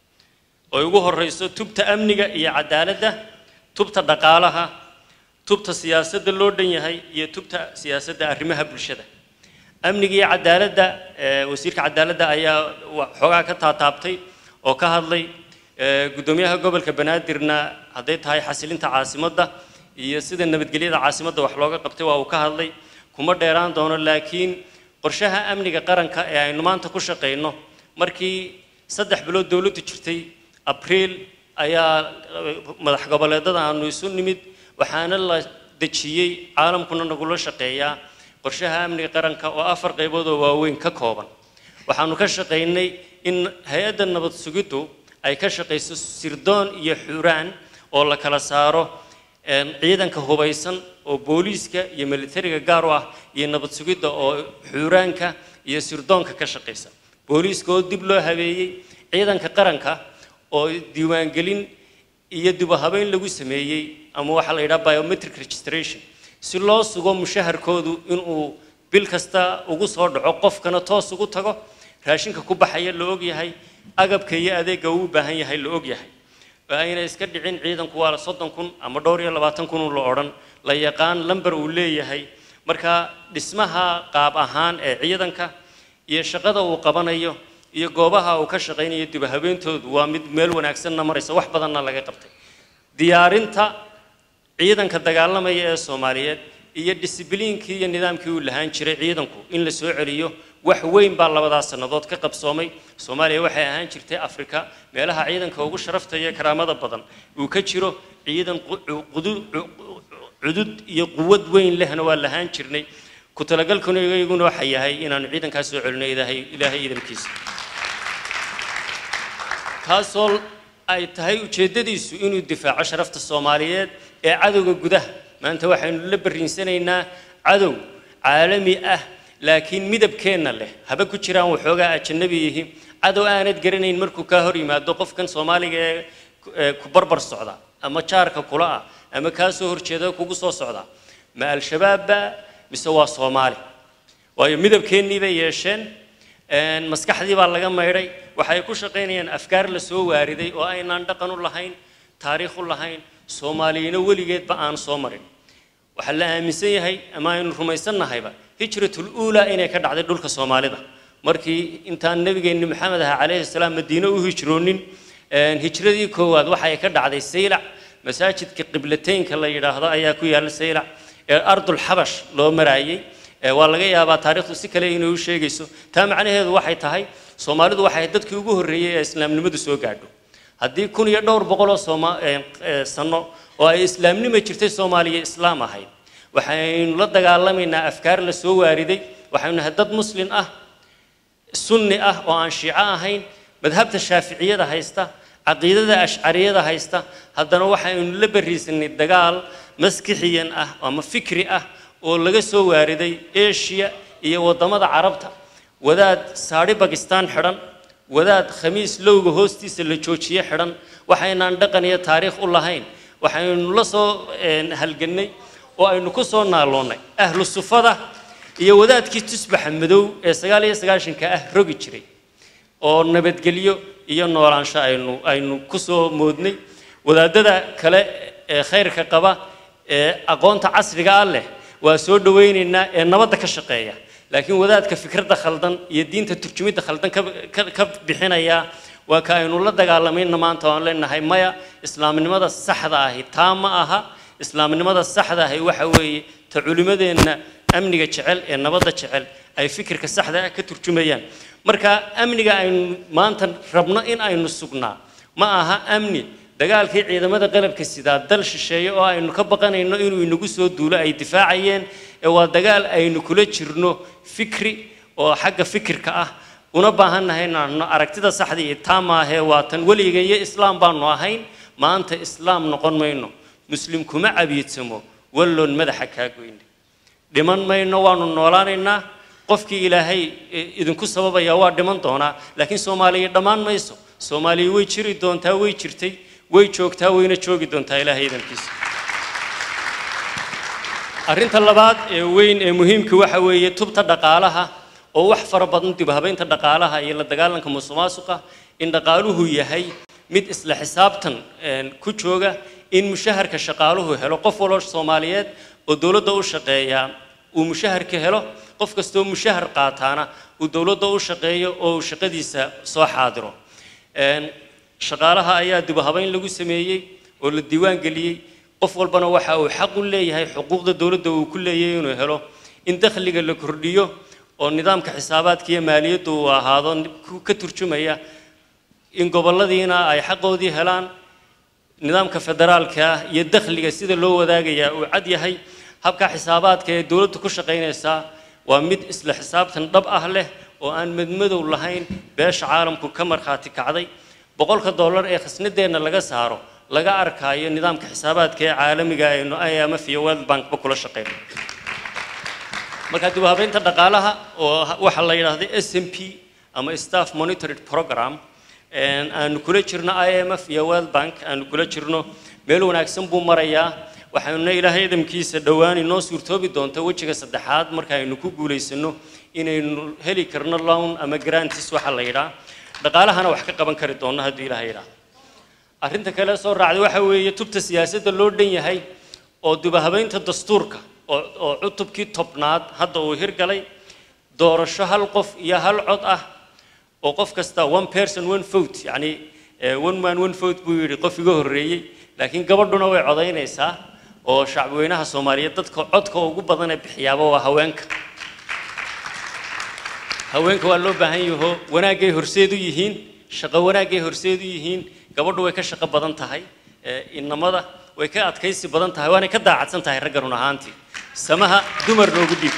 oo ugu horreyso tubta amniga iyo cadaaladda tubta dhaqaalaha tubta siyaasadda loo dhan yahay iyo tubta siyaasadda arrimaha bulshada amniga iyo cadaaladda wasiirka cadaaladda ayaa xoogaa ka taataabtay oo ka hadlay guddoomiyaha gobolka banaadirna hadday tahay xasilinta caasimadda iyo sida nabadgelyada caasimadda wax looga qabtay waa uu ka hadlay kuma dheeraan doono laakiin qorshaha amniga qaranka ee aynu maanta ku shaqayno markii saddex bilood dowladdu jirtay abriil ayaa madax goboleedada aanu isu nimid waxaana la dejiyey caalamkuna nagula shaqeeyaa qorshaha amniga qaranka oo afar qaybood oo waaweyn ka kooban waxaanu ka shaqaynay in hay-adda nabad sugiddu ay ka shaqayso sirdoon iyo xuraan oo la kala saaro ciidanka hubaysan oo booliiska iyo militariga gaar u ah iyo nabad sugidda oo xuraanka iyo sirdoonka ka shaqaysa booliiska oo dib loo habeeyey ciidanka qaranka oo diiwaangelin iyo dibahabeyn lagu sameeyey ama waxaa la yidhaha biometric registration si loo sugo mushaharkoodu inuu bil kasta ugu soo dhaco qofkana toos ugu tago raashinka ku baxaya la ogyahay agabka iyo adeegga uu u baahan yahay la ogyahay oo ayna iska dhicin ciidanku waa soddon kun ama dhowr iyo labaatan kun la odhan la yaqaan lamber uu leeyahay marka dhismaha qaab ahaan ee ciidanka iyo shaqada uu qabanayo iyo goobaha uu ka shaqaynayo dibahabeentoodu waa mid meel wanaagsanna maraysa wax badanna laga qabtay diyaarinta ciidanka dagaalamaya ee soomaaliyeed iyo disibliinkii iyo nidaamkii uu lahaan jiray ciidanku in la soo celiyo wax weyn baa labadaas sannadood ka qabsoomay soomaaliya waxay ahaan jirtay afrika meelaha ciidanka ugu sharafta iyo karaamada badan uu ka jiro ciidan cudud iyo quwad weyn lehna waa lahaan jirnay ku talagalkuna iyaguna waxa yahay inaanu ciidankaas soo celino ilaahay ilaahay iidankiisa kaasoo ay tahay ujeeddadiisu inuu difaaco sharafta soomaaliyeed ee cadowga gudaha maanta waxaynu la barriinsanaynaa cadow caalami ah laakiin midabkeenna leh haba ku jiraan waxoogaa ajanabi yihi cadow aanad garanayn markuu kaa hor yimaado qofkan soomaaliga ee ku barbar socda ama jaarka kula ah ama kaa soo horjeeda kugu soo socda ma al-shabaabba mise waa soomaali waayo midabkeennii bay yeesheen maskaxdii baa laga maydhay waxay ku shaqaynayaan afkaar la soo waariday oo aynaan dhaqan u lahayn taariikh u lahayn soomaaliyina weligeedba aan soo marin waxaa la aaminsan yahay ama aynu rumaysannahayba hijratul uulaa inay ka dhacday dhulka soomaalida markii intaan nebigeenni maxamed aha calayhi salaam madiine u hijroonin hijradii koowaad waxay ka dhacday saylac masaajidka qiblateynka la yidhaahdo ayaa ku yaalla saylac ee ardul xabash loo maraayey waa laga yaabaa taariikhdu si kale inay u sheegayso taa macnaheedu waxay tahay soomaalidu waxay dadkii ugu horreeyey ee islaamnimadu soo gaadho haddii kun iyo dhowr boqoloo sooma sano oo ay islaamnima jirtay soomaaliya islaam ahayd waxaynu la dagaalamaynaa afkaar la soo waariday waxaynu nahay dad muslin ah sunni ah oo aan shiico ahayn madhabta shaaficiyada haysta caqiidada ashcariyada haysta haddana waxaynu la barriisanay dagaal maskixiyan ah ama fikri ah oo laga soo waariday eshiya iyo waddamada carabta wadaad saadhi bakistaan xidhan wadaad khamiis lowga hoostiisa la joojiye xidhan waxaynaan dhaqan iyo taariikh u lahayn waxaynu la soo halgannay oo aynu ku soo naaloonnay ahlu sufada iyo wadaadkii tusbaxa madow ee sagaal iyo sagaashanka ah rogi jiray oo nabadgelyo iyo noolaansho aynu aynu ku soo moodnay wadaadada kale ee khayrka qaba ee aqoonta casriga ah leh waa soo dhawaynaynaa ee nabadda ka shaqeeya laakiin wadaadka fikradda khaldan iyo diinta turjumidda khaldan ka bixinaya waa ka aynu la dagaalamayna maanta oan leenahay maya islaamnimada saxda ahi taa ma aha islaamnimada saxda ahi waxa weeye ta culimmadeenna amniga jecel ee nabadda jecel ay fikirka saxda ah ka turjumayaan marka amniga aynu maanta rabno in aynu sugnaa ma aha amni dagaalkii ciidamada qalabka sidaa dal shisheeye oo aynu ka baqanayno inuu inagu soo duulo ay difaacayeen ee waa dagaal aynu kula jirno fikri oo xagga fikirka ah una baahannahay inaanu aragtida saxda iyo taa maahee waa tan weliga iyo islaam baanu ahayn maanta islaam noqon mayno muslim kuma cabiidsamo walloon madaxa kaa goyne dhiman mayno waanu noolaanaynaa qofkii ilaahay idinku sababaya waa dhiman doonaa laakiin soomaaliya dhammaan mayso soomaaliya way jiri doontaa way jirtay way joogtaa wayna joogi doontaa ilaahay idankiisa arrinta labaad ee weyn ee muhiimka waxa weeye tubta dhaqaalaha oo wax fara badan dib habeynta dhaqaalaha iyo la dagaalanka musuqmaasuqa in dhaqaaluhu yahay mid isla xisaabtan ku jooga in mushaharka shaqaaluhu helo qof waloo soomaaliyeed oo dowladda u shaqeeya uu mushaharka helo qof kastoo mushahar qaataana uu dowladda u shaqeeyo oo uu shaqadiisa soo xaadiro shaqaalaha ayaa dib habeyn lagu sameeyey oo la diiwaan geliyey qof walbana waxa uu xaq u leeyahay xuquuqda dowladda uu ku leeyahay inuu helo in dakhliga la kordhiyo oo nidaamka xisaabaadka iyo maaliyaddu uu ahaado ka turjumaya in gobolladiina ay xaqoodii helaan nidaamka federaalka ah iyo dakhliga sida loo wadaagayaa uu cad yahay habka xisaabaadka ee dowladdu ku shaqaynaysaa waa mid isla xisaabtan dhab ah leh oo aan madmadow lahayn beesha caalamku ka markhaati kacday boqolka dollar ee khasnadeenna laga saaro laga arkaayo nidaamka xisaabaadka ee caalamiga aynu IMF iyo World Bankba kula shaqeyno marka dib u habeynta dhaqaalaha oo waxa la yidhaahdo SMP ama Staff Monitored Program een aanu kula jirno IMF iyo World Bank aanu kula jirno meel wanaagsan buu marayaa waxaanuna ilaahay idamkiisa dhowaan inoo suurtoobi doonta wejiga saddexaad marka aynu ku guulaysano inaynu heli karno loan ama grantis waxa la yidhaa dhaqaalahana wax ka qaban kari doonno haddii ilaahay yidhaa arrinta kale soo raacday waxa weeye tubta siyaasadda loo dhan yahay oo dubahabeynta dastuurka oo oo cutubkii tobnaad hadda uu hirgalay doorasho hal qof iyo hal cod ah oo qof kasta one person one vote yacni eh, one man one vote buu yidhi qof iga horreeyey laakiin gabadhuna way codaynaysaa oo shacbweynaha soomaaliyeed dadka codka ugu badan ee bixiyaaba waa haweenka haweenka waa loo baahan yaho wanaagay horseed u yihiin shaqo wanaagay horseed u yihiin gabadhu way ka shaqo badan tahay ee, innamada way ka adkaysi badan tahay waanay ka daacadsan tahay ragga run ahaantii samaha dumar noogu dhiib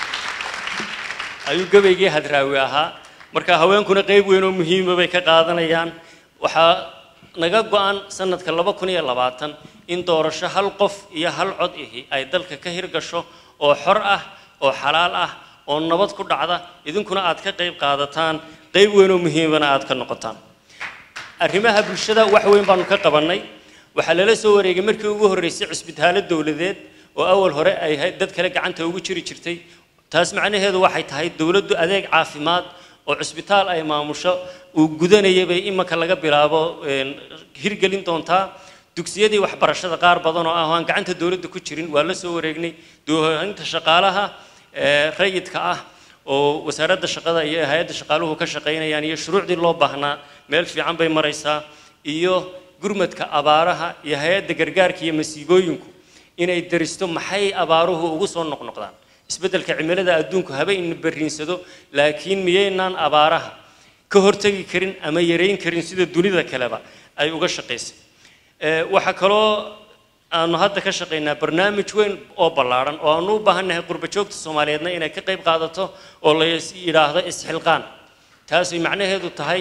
ayuu gabaygii hadraawi ahaa marka haweenkuna qayb weyn oo muhiima bay ka qaadanayaan waxaa naga go-an sanadka laba kun iyo labaatan in doorasho hal qof iyo hal cod ihi ay dalka ka hirgasho oo xor ah oo xalaal ah oo nabad ku dhacda idinkuna aad ka qayb qaadataan qayb weyn oo muhiimana aad ka noqotaan arrimaha bulshada wax weyn baanu ka qabannay waxaa lala soo wareegay markii ugu horreysay cisbitaallo dowladeed oo awal hore ay hay- dad kale gacanta ugu jiri jirtay taas macnaheedu waxay tahay dowladdu adeeg caafimaad oo cisbitaal ay maamusho uu gudanayay bay imanka laga bilaabo een, hirgelin doontaa dugsiyadii waxbarashada qaar badan oo ah oo aan gacanta dowladda ku jirin waa la soo wareegnay doohaynta shaqaalaha ee, rayidka ah oo wasaaradda shaqada iyo hay-adda shaqaaluhu ka shaqaynayaan iyo shuruucdii loo baahnaa meel fiican bay maraysaa iyo gurmadka abaaraha iyo hay-adda gargaarka iyo masiibooyinku inay daristo maxay abaaruhu ugu soo noqnoqdaan isbeddelka cimilada adduunku haba ina berriinsado laakiin miyaynaan abaaraha ka hortegi karin ama yarayn karin sida dunida kaleba ay uga shaqaysay Ee, waxaa kaloo aanu hadda ka shaqaynaa barnaamij weyn oo ballaadhan oo aanu u baahannahay qurba joogta soomaaliyeedna inay ka qayb qaadato oo la is- yidhaahdo isxilqaan taasay macnaheedu tahay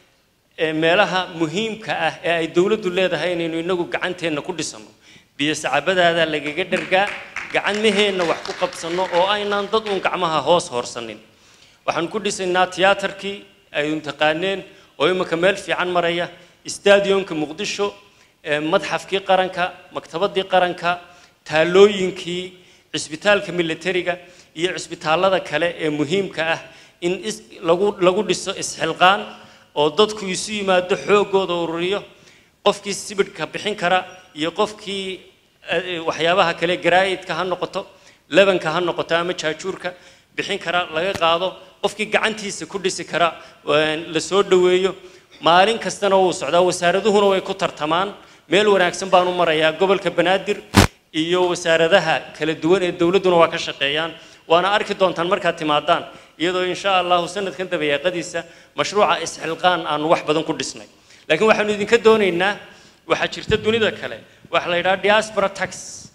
ee, meelaha muhiimka ah ee ay dowladdu leedahay inaynu inagu gacanteenna ku dhisano biyo sacabadaada lagaga dhargaa gacmaheenna wax ku qabsanno oo aynaan dad uun gacmaha hoos hoorsanin waxaan ku dhisaynaa tiyaatarkii ay taqaaneen oo imika meel fiican maraya stadionka muqdisho ee, madxafkii qaranka maktabadii qaranka taalooyinkii cisbitaalka militariga iyo cisbitaallada kale ee muhiimka ah in is, lagu, lagu dhiso isxilqaan oo dadku isu yimaado xooggooda ururiyo qofkii sibidhka bixin kara iyo qofkii eh, waxyaabaha kale garaayidka ha noqoto lebanka ha noqoto ama jaajuurka bixin kara laga qaado qofkii gacantiisa ku dhisi kara een, la soo dhoweeyo maalin kastana wuu socdaa wasaaraduhuna way ku tartamaan meel wanaagsan baan u marayaa gobolka banaadir iyo wasaaradaha kala duwan ee dowladduna waa ka shaqeeyaan waana arki doontaan markaad timaadaan iyadoo insha allahu sanadkan dabayaaqadiisa mashruuca isxilqaan aanu wax badan ku dhisnay laakiin waxaanu idinka doonaynaa waxaa jirta dunida kale waxa la yidhaha diaspora tax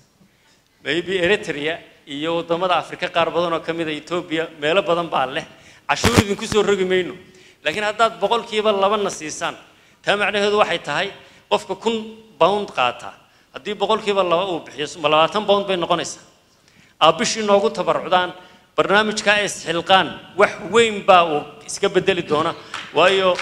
maybe eritrea iyo waddamada afrika qaar badan oo ka mid a etoobiya meelo badan baa leh cashuur idinku soo rogi mayno laakiin haddaad boqolkiiba labana siisaan taa macnaheedu waxay tahay qofka kun pound qaata haddii boqolkiiba laba uu bixiyo ma labaatan pound bay noqonaysaa aa bishii noogu tabarucdaan barnaamijka isxilqaan wax weyn baa uu iska bedeli doona waayo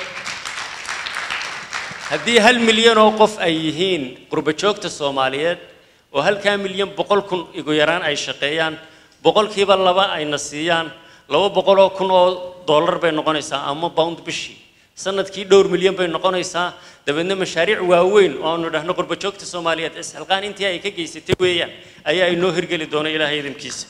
haddii hal milyan oo qof ay yihiin qurba joogta soomaaliyeed oo halkaa milyan boqol kun igu yaraan ay shaqeeyaan boqolkiiba laba ayna siiyaan laba boqol oo kun oo dollar bay noqonaysaa ama pound bishii sanadkii dhowr milyan bay noqonaysaa dabeedna mashaariic waaweyn oo aanu dhahno qurba joogta soomaaliyeed isxilqaan intii ay ka geysatay weeyaan ayaa inoo hirgeli doona ilaahay idinkiisa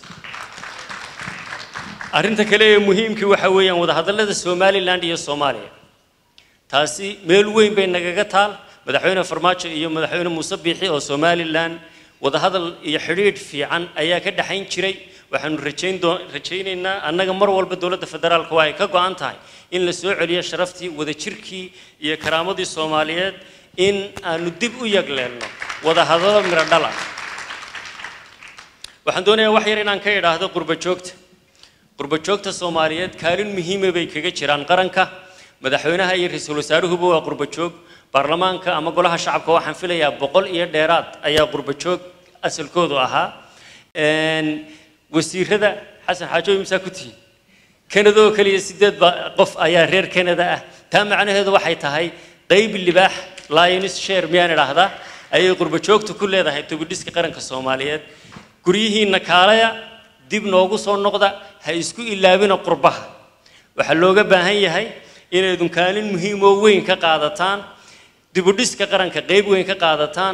arrinta kale ee muhiimkii waxa weeyaan wadahadallada somaliland iyo soomaaliya taasi meel weyn bay nagaga taal madaxweyne farmaajo iyo madaxweyne muuse biixi oo somalilan wadahadal iyo xidhiidh fiican ayaa ka dhexayn jiray waxaanu rajayn doo- rajaynaynaa annaga mar walba dowladda federaalka waa ay ka go-an tahay in la soo celiyo sharaftii wadajirkii iyo karaamadii soomaaliyeed in aanu dib u yagleelno wadahadalo midho dhala waxaan doonayaa wax yar inaan ka idhaahdo qurbo joogta qurbo joogta soomaaliyeed kaalin muhiima bay kaga jiraan qaranka madaxweynaha iyo ra-iisul wasaaruhuba waa qurbo joog baarlamaanka ama golaha shacabka waxaan filayaa boqol iyo dheeraad ayaa qurbo joog asalkoodu ahaa wasiirada xasan xaajo imsaa ku tihiin kanada oo keliya sideed ba qof ayaa reer kanada ah taa macnaheedu waxay tahay qayb libaax lionis share miyaan idhaahdaa ayay qurbo joogtu ku leedahay tobidhiska qaranka soomaaliyeed guryihiinna kaalaya dib noogu soo noqda ha isku ilaabina qurbaha waxaa looga baahan yahay inaydun kaalin muhiim oo weyn ka qaadataan dibudhiska qaranka qayb weyn ka qaadataan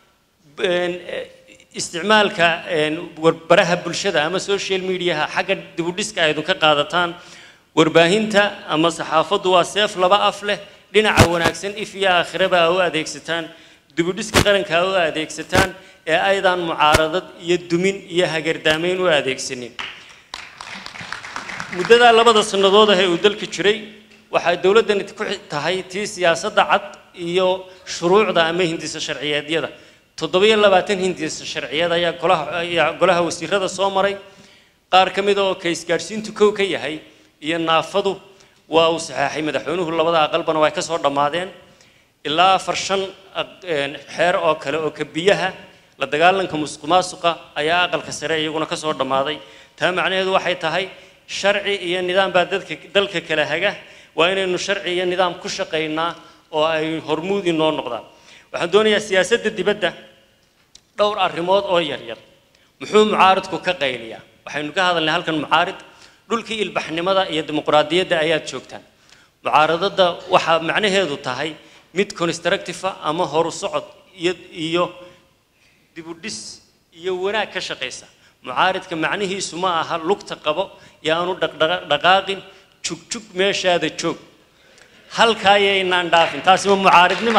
isticmaalka warbaraha bulshada ama social mediaha xagga dibudhiska aydun ka qaadataan warbaahinta ama saxaafaddu waa seef laba af leh dhinaca wanaagsan if iyo aakhiraba aa u adeegsataan dibudhiska qaranka aa u adeegsataan ee aydan mucaaradad iyo dumin iyo hagardaamayn u adeegsanin muddadaa labada sannadood ah ee uu dalka jiray waxay dowladdani ku tahay tii siyaasadda cad iyo shuruucda ama hindisa sharciyeedyada toddobiyo labaatan hindisa sharciyeed ayaa golaha ayaa golaha wasiirada soo maray qaar ka mid oo ka isgaadhsiintu kow ka yahay iyo naafadu waa uu saxeexay madaxweynuhu labada aqalbana way ka soo dhammaadeen ilaa afar shan xeer oo kale oo kabiyaha la dagaalanka musuq maasuqa ayaa aqalka sare iyaguna ka soo dhammaaday taa macnaheedu waxay tahay sharci iyo nidaam baa dadka dalka kala haga waa inaynu sharci iyo nidaam ku shaqaynaa oo ay hormuud inoo noqdaan waxaan doonayaa siyaasadda dibadda dhowr arrimood oo yaryar muxuu mucaaridku ka qayliyaa waxaynu ka hadalnay halkan mucaarid dhulkii ilbaxnimada iyo dimuqraadiyadda ayaad joogtaan mucaaradada waxaa macnaheedu tahay mid constructive ama horu socod iyo iyo dibudhis iyo wanaag ka shaqaysa mucaaridka macnihiisu ma aha lugta qabo iyo aanu dhaqdhaqaaqin jugjug meeshaada joog halkaayaynaan dhaafin taasi ma mucaaridnima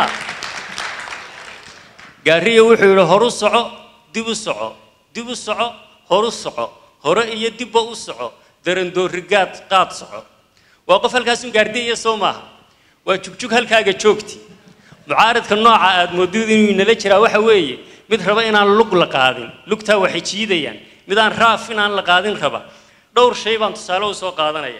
gaariya wuxuu yidhi horu soco dib u soco dib u soco horu soco hore iyo dibba u soco darandoorigaad qaad soco waa qof halkaasun gaardiya soo maaha waa jugjug halkaaga joogti mucaaridka nooca aad moodid inuu inala jiraa waxa weeye mid raba inaan lug la qaadin lugtaa waxay jiidayaan mid aan raaf inaan la qaadin raba dhowr shay baan tusaale u soo qaadanaya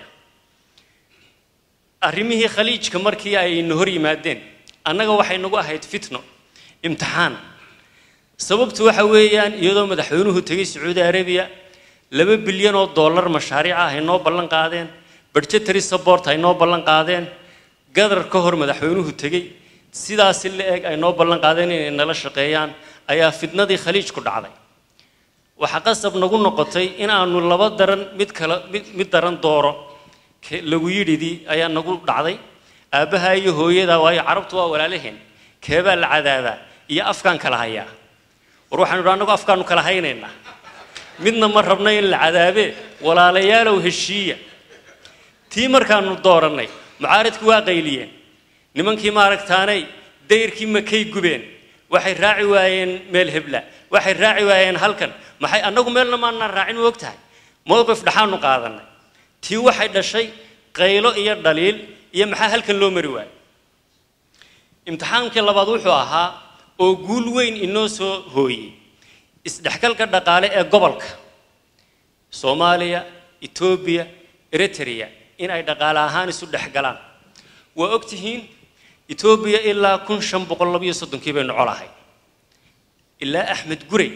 arrimihii khaliijka markii ayna hor yimaadeen annaga waxay nagu ahayd fitno imtixaan sababtu waxa weeyaan iyadoo madaxweynuhu tegay sacuudi arabiya laba bilyan oo dollar mashaariic ah ay noo ballan qaadeen budgetary support ay noo ballan qaadeen gadar ka hor madaxweynuhu tegey sidaasi la eg ay noo ballan qaadeen inay nala shaqeeyaan ayaa fitnadii khaliijku dhacday waxaa qasab nagu noqotay in aanu laba daran mid kale mid mid daran dooro lagu yidhidii ayaa nagu dhacday aabbaha iyo hooyada waayo carabtu waa walaalaheen keebaa la cadaabaa iyo afkaan kala hayaa war waxaanu idhi annagu afkaanu kala haynaynaa midna ma rabna in la cadaabee walaalayaalow heshiiya tii markaanu doorannay mucaaridku waa qayliyeen nimankii maaragtaanay dayrkii makay gubeen waxay raaci waayeen meel hebla waxay raaci waayeen halkan maxay annagu meelna maanaan raacin u og tahay mowqif dhaxaanu qaadannay tii waxay dhashay qaylo iyo dhaliil iyo maxaa halkan loo mari waayo imtixaankii labaad wuxuu ahaa oo guul weyn inoo soo hooyey isdhexgalka dhaqaale ee gobolka soomaaliya etoobiya eritrea in ay dhaqaale ahaan isu dhexgalaan waa og tihiin etoobiya ilaa kun shan boqol labiyo soddonkii baynu colahay ilaa axmed gurey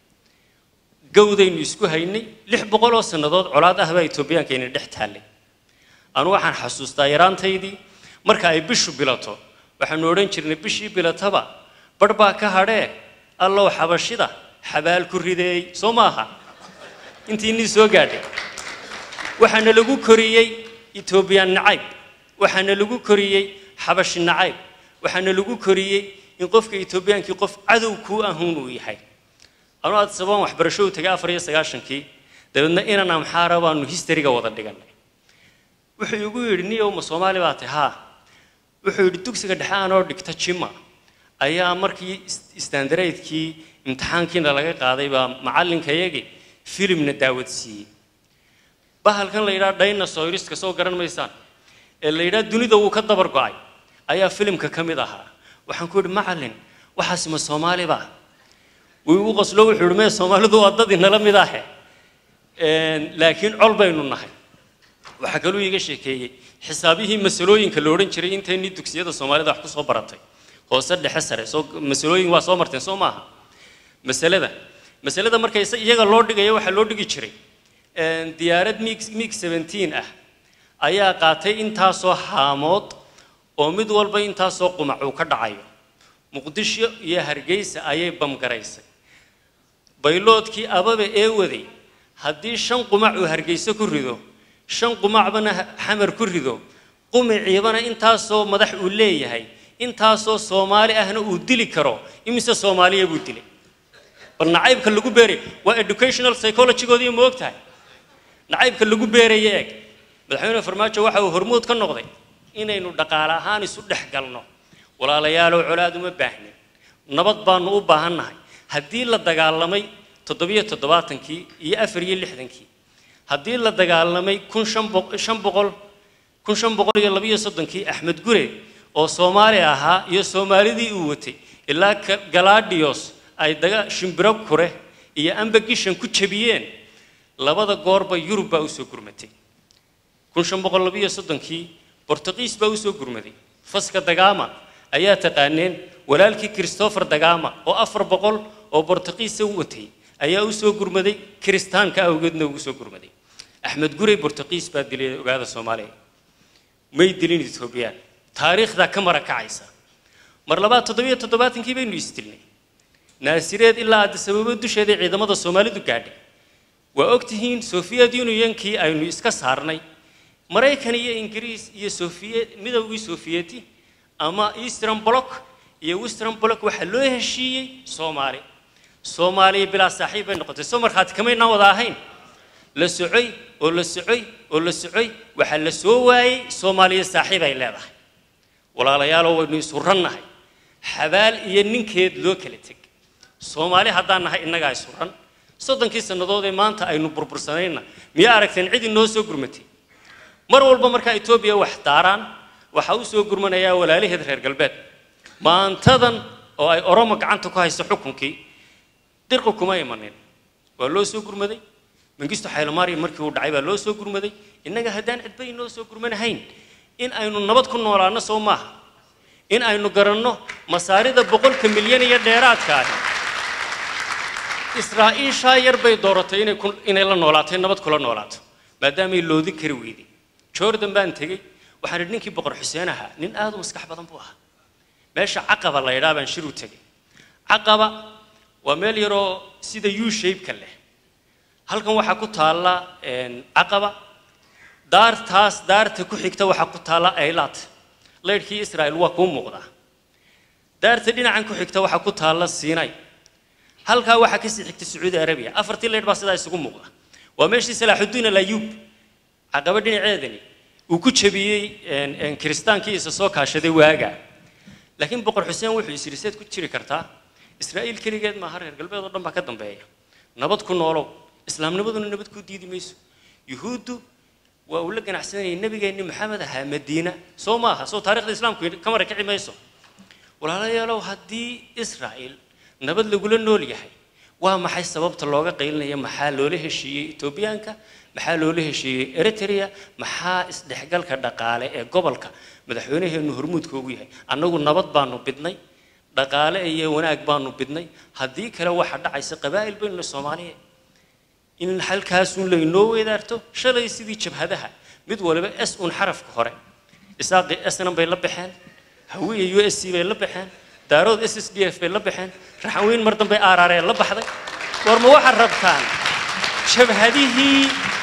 gawdaynu isku haynay lix boqol oo sannadood colaad ah baa etoobiyaankaina dhex taallay anu waxaan xasuustaa yaraantaydii marka ay bishu bilato waxaanu odhan jirnay bishii bilataba barh baa ka hadhee allow xabashida xabaal ku rideey soo maaha intii nii soo gaadhay waxaana lagu koriyey etoobiyaan nacayb waxaana lagu koriyey xabashi nacayb waxaana lagu koriyey in qofka etoobiyaankii qof cadow kuu ahuun uu yahay anu aad sabaan waxbarasho u tagay afar iyo sagaashankii dabeedna inan amxaara baanu histariga wada dhiganay wuxuu igu yidhi niyow ma soomaali baa tahay haa wuxuu yidhi dugsiga dhexe aanoo dhigta jima ayaa markii istandareydkii imtixaankiina laga qaaday baa macallinkayagii filimna daawad siiyey bahalkan la yidhaha dinosauriska soo garan maysaan ee la yidhaha dunida wuu ka dabar go'ay ayaa filimka ka mid ahaa waxaan ku idhi macallin waxaasi ma soomaali baa wuu igu qoslo wuxuu idhi mee soomaalidu waa dad inala mid ahe laakiin col baynu nahay waxaa kaluu iiga sheekeeyey xisaabihii masalooyinka la odhan jiray intaynii dugsiyada soomaalida wax ku soo baratay hoose dhexe sare soo masalooyin waa soo marteen soo maaha masalada masalada marka isa- iyaga loo dhigayo waxaa loo dhigi jiray diyaarad mig mig seventeen ah ayaa qaatay intaasoo haamood oo mid walba intaasoo qumac uu ka dhacayo muqdisho iyo hargeysa ayay bamgaraysay bayloodkii ababe ee waday haddii shan qumac uu hargeyso ku rido shan qumacbana ha- xamar ku rido qumiciibana intaasoo madax uu leeyahay intaasoo soomaali ahna uu dili karo imise soomaaliya buu dilay bal nacaybka lagu beeray waa educational psychologygoodii ma og tahay nacaybka lagu beeraya eeg madaxweyne farmaajo waxa uu hormuud ka noqday inaynu dhaqaale ahaan isu dhex galno walaalayaalow colaad uma baahnin nabad baanu u baahannahay haddii la dagaalamay toddobiyo toddobaatankii iyo afar iyo lixdankii haddii la dagaalamay kun shan boq- shan boqol kun shan boqol iyo labiyo soddonkii axmed gure oo soomaali ahaa iyo soomaalidii uu watay ilaa Ka- galaadhiyos ay daga shimbiro kure iyo ambagishan ku jebiyeen labada goorba yurub baa usoo gurmatay kun shan boqol labiyo soddonkii bortuqiis baa usoo gurmaday faska dagaama ayaa taqaaneen walaalkii christopher dagaama oo afar boqol oo bortuqiisa u watay ayaa usoo gurmaday kiristaanka awgeedna ugu soo gurmaday axmed gurey bortuqiis baa dilay ogaada soomaaliya may dilin etoobiyaan taariikhdaa ka mara kacaysa mar labaad toddobiyo toddobaatankii baynu isdilnay naasireed ilaa addisababo dusheeda ciidamada soomaalidu gaadhay waa og tihiin soviet unionkii aynu iska saarnay maraykan iyo ingiriis iyo soviet midowgii sovieti ama eastern block iyo western block waxaa loo heshiiyey soomaali soomaaliya bilaa saaxiib bay noqotay soo markhaati kamaynaan wada ahayn la socoy oo la socoy oo la socoy waxaa la soo waayey soomaaliya saaxiib ay leedahay walaalayaalow waynu isu rannahay xabaal iyo ninkeed loo kala teg soomaali haddaan nahay innagaa isu ran soddonkii sannadood ee maanta aynu burbursanayna miyaa aragteen cid inoo soo gurmatay mar walba markaa etoobiya wax daaraan waxaa u soo gurmanayaa walaalaheed reer galbeed maantadan oo ay oromo gacanta ku hayso xukunkii dirqi kuma imanin waa loo soo gurmaday mangisto xaylamaariya markii uu dhacay baa loo soo gurmaday innaga haddaan cidba inoo soo gurmanahayn in aynu nabad ku noolaano soo maaha in aynu garanno masaarida boqolka milyan iyo dheeraadka ahi israa'iishaa yar bay dooratay inay ku- inay la noolaatay nabad kula noolaato maadaamay loodin kari weyday jordan baan tegey waxaan idhi ninkii boqor xuseen ahaa nin aad u maskax badan buu ahaa meesha caqaba la yidhaa baan shir u tegey caqaba waa meel yaroo sida u shape-ka leh halkan waxaa ku taalla een, caqaba daartaas daarta ku xigta waxaa ku taalla aylaat leydhkii israa'il waa kuu muuqdaa daarta dhinacan ku xigta waxaa ku taalla siinay halkaa waxaa kasii xigta sacuudi arabiya afartii leydh baa sidaa isugu muuqda waa meeshii salaaxudiin alayuub caqaba dhinaceedani uu ku jebiyey een, een, kiristaankii isa soo kaashaday waaga laakiin boqor xuseen wuxuu is yidhi seed ku jiri kartaa israa'iil keligeed maaha reer galbeed oo dhan baa ka dambeeya nabad ku noolow islaamnimaduna nabad kuu diidi mayso yuhuuddu waa uu la ganacsanayay nebigeenni maxamed ahaa madiina soo maaha soo taarikhda islaamku ka mara kici mayso walaalayaalow haddii israa'iil nabad lagula nool yahay waa maxay sababta looga qaylinaya maxaa loola heshiiyey etoobiyaanka maxaa loola heshiiyey eritrea maxaa isdhexgalka dhaqaale ee gobolka madaxweynaheenu hormuudka ugu yahay annagu nabad baanu bidnay dhaqaale iyo wanaag baanu bidnay haddii kale waxaa dhacaysa qabaa'il baynu soomaaliya in halkaasun laynoo weedaarto shalay sidii jabhadaha mid waliba s un xarafka hore isaaqi snm bay la baxeen hawiya u s c bay la baxeen daarood s s d f bay la baxeen raxanweyn mar dambe aaraaree la baxday war ma waxaad rabtaan jabhadihii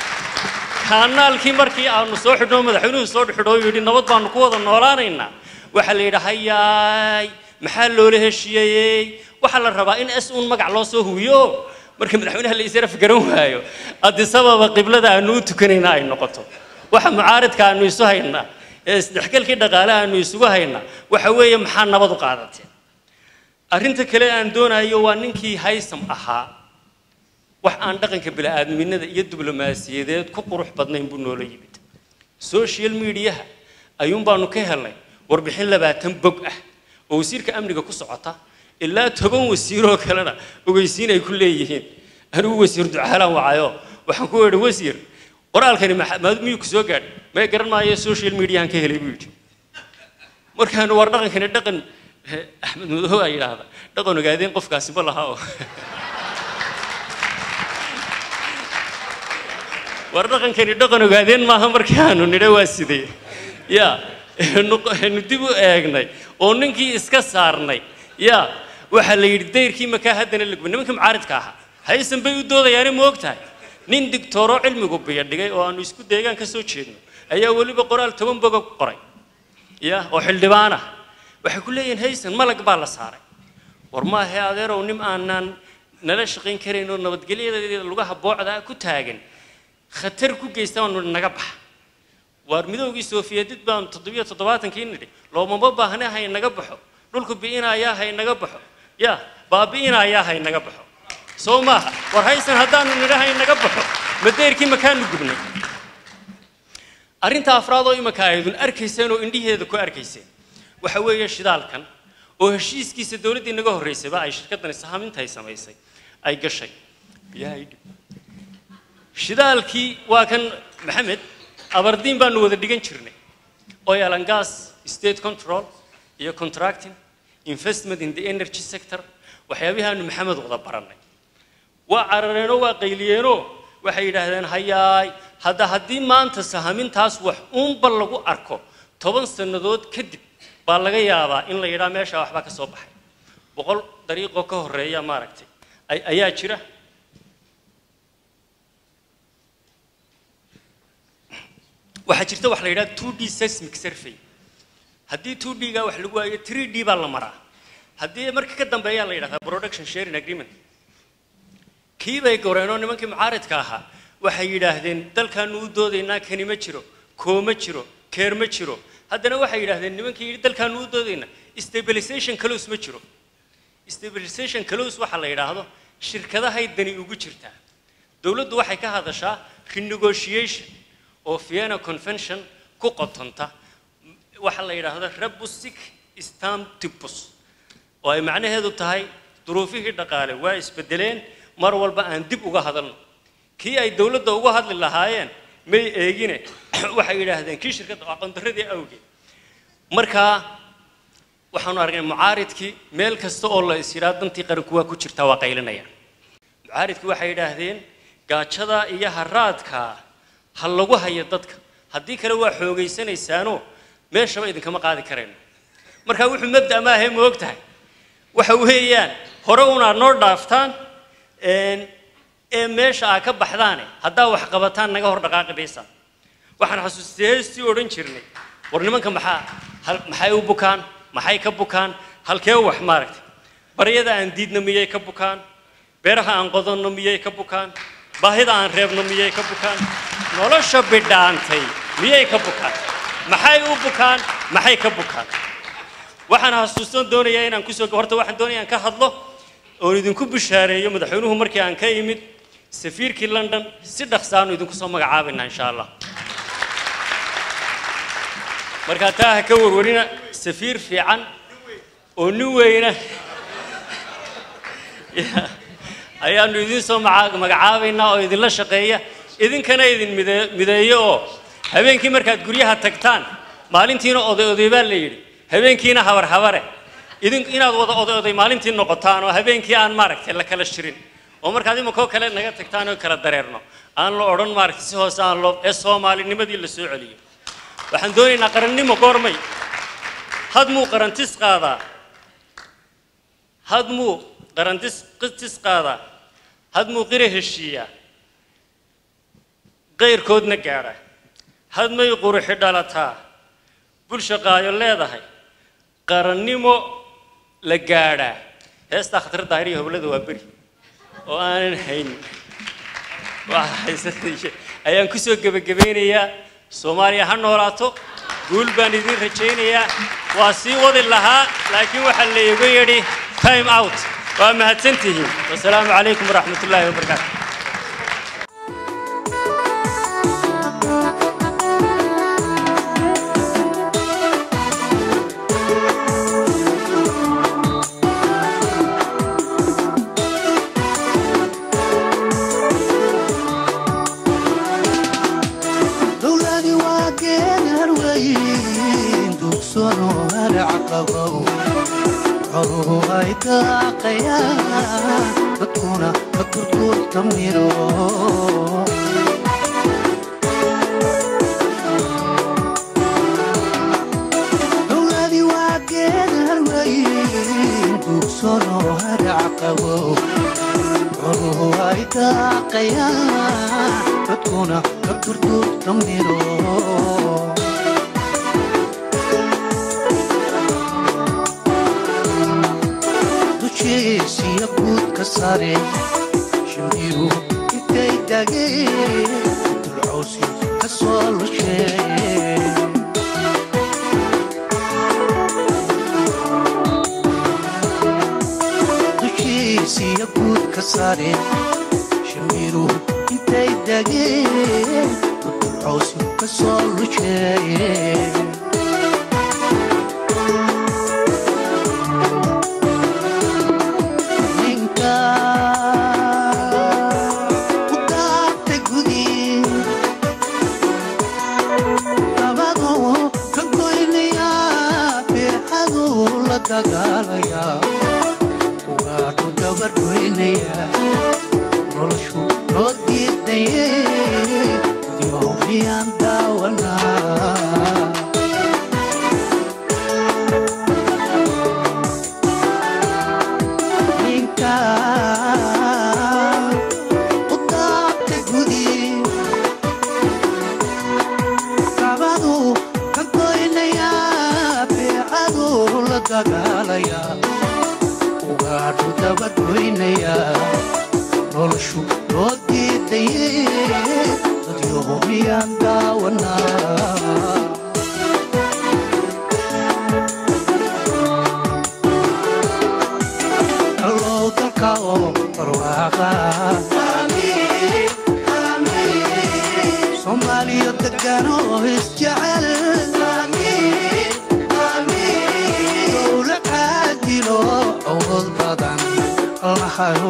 kaanaalkii markii aanu soo xidhnoo madaxweynuhu soo xidho oo yidhi nabad baanu ku wada noolaanaynaa waxaa la yidhi hayaay maxaa loola heshiiyey waxaa la rabaa in s un magac loo soo huwiyo marka madaxweynaha la israf garan waayo adisababa qiblada aanu u tukanayna ay noqoto waxa mucaaridka aanu isu haynaa ee isdhexgalkii dhaqaale aanu isugu haynaa waxa weeye maxaa nabad u qaadateen arrinta kale aan doonayo waa ninkii haysam ahaa wax aan dhaqanka bini'aadminada iyo diblomaasiyadeed ku qurux badnayn buu noola yimid social mediaha ayuun baanu ka helnay warbixin labaatan bog ah oo wasiirka amniga ku socota ilaa toban wasiiroo kalena ogeysiin ay ku leeyihiin anigu wasiir ducaalaan wacayo waxaan ku idhi wasiir qoraalkani maxa- ma- miyuu ku soo gaadhay may garan maayo social mediahan ka helay buu yidhi markaan war dhaqankani dhaqan eh, axmed madow aa yidhaahda dhaqan ogaadeen qofkaasi ma laha oo war dhaqankani dhaqan ogaadeen maaha markaanu nidha waa sidee ya nu nu dib u eegnay oo ninkii iska saarnay ya waxaa la yidhi dayrkii makaa haddana lagba nimankii mucaaridka ahaa haysan bay u doodayaane ma og tahay nin digtooro cilmigu biyo dhigay oo aanu isku deegaan ka soo jeedno ayaa weliba qoraal toban boga ku qoray ya oo xildhibaan ah waxay ku leeyihiin haysan malag baa la saaray war maahe adeerow nin aanaan nala shaqayn karayn oo nabadgelyadeeda lugaha boocda ku taagan khatar ku geysta waanu naga baxa waar midoogii sofiyeedid baan toddobiyo toddobaatankii nidhi loomama baahne hay naga baxo dhulku bi'inayaa hay naga baxo ya baabi'inayaa hay naga baxo soo maaha war haysan haddaanu nidha hay naga baxo madeerkii makaanu gubnay arrinta afraad oo imika aydun arkayseen oo indhiheeda ku arkayseen waxa weeye shidaalkan oo heshiiskiisa dowladdii naga horraysayba ay shirkaddani sahaminta ay samaysay ay gashay biyaha ii dhib shidaalkii waa kan maxamed abardiin baanu wada dhigan jirnay oil and gas state control iyo contracting investment in the energy sector waxyaabihaanu maxamed wada barannay waa carareenoo waa qayliyeenoo waxay yidhaahdeen hayaay hadda haddii maanta sahamintaas wax uunba lagu arko toban sannadood kadib baa laga yaabaa in la yidhaa meeshaa waxbaa ka soo baxay boqol dariiqoo ka horreeya maaragtay ay- ayaa jira waxaa jirta wax la yidhaha 2d seismic survey haddii 2d-ga wax lagu waayo 3d baa la maraa haddii marka ka dambeeyaa la yidhahdaa production sharing agreement kii bay goreenoo nimankii mucaaridka ahaa waxay yidhaahdeen dalkaanu u doodaynaa kani ma jiro koo ma jiro keer ma jiro haddana waxay yidhaahdeen nimankii yidhi dalkaanu u doodaynaa stabilization close ma jiro stabilization close waxa la yidhaahdo shirkadahay dani ugu jirtaa dowladdu waxay ka hadashaa renegotiation oo vienna convention ku qotonta waxa la yidhaahdo rebusik stantibus oo ay macnaheedu tahay duruufihii dhaqaale waa isbedeleen mar walba aan dib uga hadalno kii ay dowladda uga hadli lahaayeen may eegine waxay yidhaahdeen kii shirkadda aqoondaradii awgeed markaa waxaanu aragnay mucaaridkii meel kasta oo la is yidhaa dantii qaranku waa ku jirtaa waa qaylinaya mucaaridkii waxay yidhaahdeen gaajada iyo haraadka ha lagu hayo dadka haddii kale waa xoogaysanaysaanoo meeshaba idinkama qaadi karayno markaa wuxuu mabda maahe ma og tahay waxa weeyaan hore unaad noo dhaaftaan een, ee meesha aa ka baxdaane haddaa wax qabataan naga hor dhaqaaqi maysaan waxaan xasuustay heestii odhan jirnay war nimanka maxaa hal maxay u bukaan maxay ka bukaan halkee wax maaragtay baryada aan diidno miyay ka bukaan beeraha aan qodanno miyay ka bukaan baahida aan reebno miyay ka bukaan nolosha bidhaantay miyay ka bukaan maxay u bukaan maxay ka bukaan waxaan xasuustan doonayaa inaan kusoo horta waxaan doonayaa aan ka hadlo oon idinku bishaareeyo madaxweynuhu markii aan ka imid safiirkii london si dhaqsaanu idinku soo magacaabaynaa insha allah markaa taa ha ka warwarina safiir fiican oo nin weyna Ya, ayaanu idin soo maca- magacaabaynaa oo idinla shaqeeya idinkana idin mide- mideeyo oo habeenkii markaad guryaha tagtaan maalintiina oday oday baa la yidhi habeenkiina habar habare idin inaad wada oday oday maalintii noqotaan oo habeenkii aan maaragtay la kala shirin oo markaad imankoo kale naga tagtaan oo kala dareerno aan la odhan maaragtay si hoose aan loo ee soomaalinimadii la soo celiyo waxaan doonaynaa qarannimo goormay had muu qarantis qaadaa had muu qarantis qistis qaadaa had muu qira heshiiyaa qayrkoodna gaadha had may quruxi dhalataa bulsha qaayo leedahay qarannimo la gaadhaa heestaa khatar daahir iyo hoblada waa beri oo aanan haynin waa haysatay ayaan kusoo gebagabeynayaa soomaaliya ha noolaato guul baan idiin rajaynayaa waa sii wadi lahaa laakiin waxaa laygu yidhi time out waa mahadsantihiin wasalaamu calaykum waraxmat ullaahi wabarakaatu Thank xooluhu ay daaqayaan dadkuna ka kurkurta miro dowladii waa geedar weyn duugsanoo harac qabo xooluhu ay daaqayaan dadkuna ka kurkurta miro dushiisiya guudka sare shimbiru intay dageen dulcawsi ka soo lusheen dushiisiya guudka sare shimbiru intay dageen dulcawsi ka soo lusheen ninka u daabta gudi labadu ka goynaya beexadu la dagaalaya ugaadhu dabargoynaya noloshu loo diidaye dimawmiyaan daawanaa ninka u daabta gudi kabadu ka goynaya beecadu la dagaalaya ugaadhu dabagoynaya noloshu loo diidaye dadyohumiyaan daawanaa allow dalka oo barwaaqa soomaaliya degan oo isjecel dowla caadilo awood badan lahayo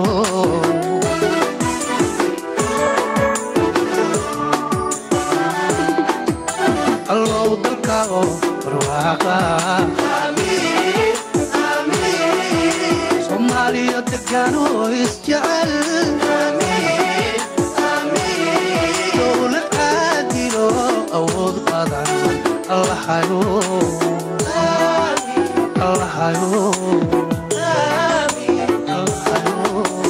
allow dalka oo barwaaqa soomaaliya degan oo isjecel dowlad caadilo awood badan allahayo allahayo allahayo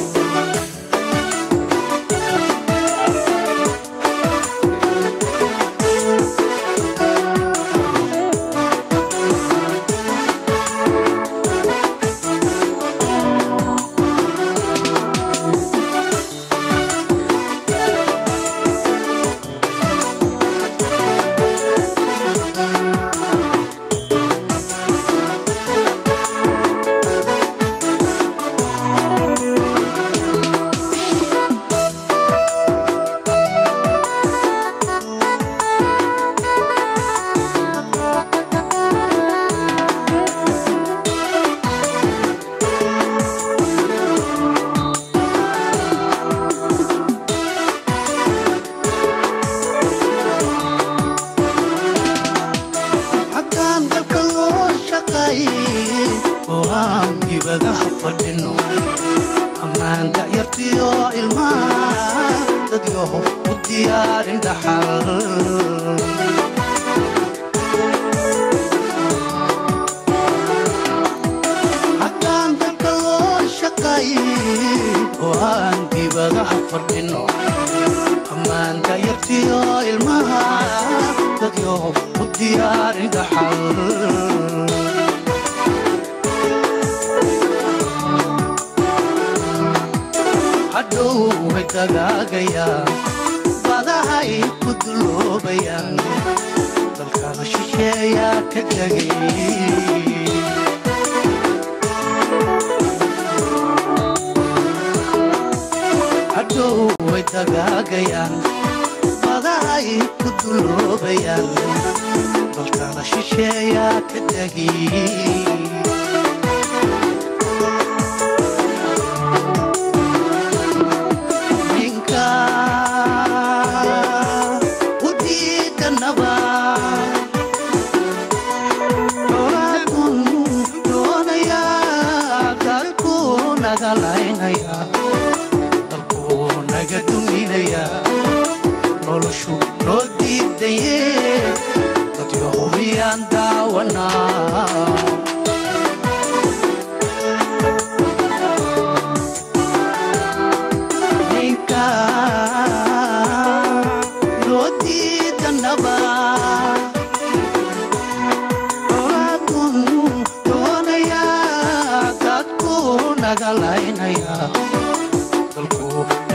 haddaan dalka loo shaqayn oo aan dibadaha fadhino ammaan dacyartiyo ilmaha dadyoho u diyaarin dhaxal haddaan dalka loo shaqayn oo aan dibadaha fadhino ammaan dacyartiyo ilmaha dadyoho u diyaarin dhaxal hadhow way dagaagayaan badahay ku duloobayaan dalkana shisheeyaa ka tegay hadhow way dagaagayaan badahay ku duloobayaan dalkana shisheeyaa ka tegay ninka u diidanaba xoolaadun doonaya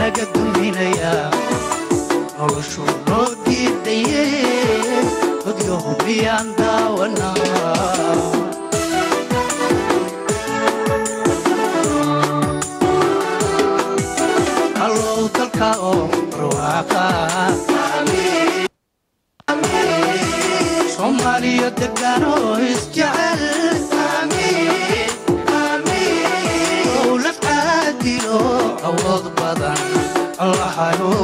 naga duminayaa noloshu noo diidaye dadyahu miyaan daawanaa allow dalka oo barwaaqa soomaaliya degaan oo isjecel dowlad caadilo awood badan allahayo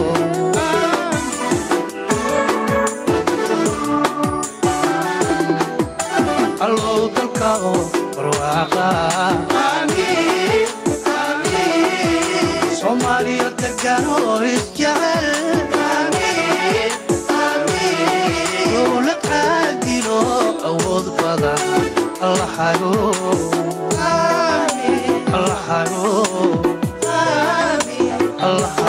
allow dalka oo barwaaqa soomaaliya degaan oo isjecel dowlad caadilo awood badan allahayo allahayo allahayo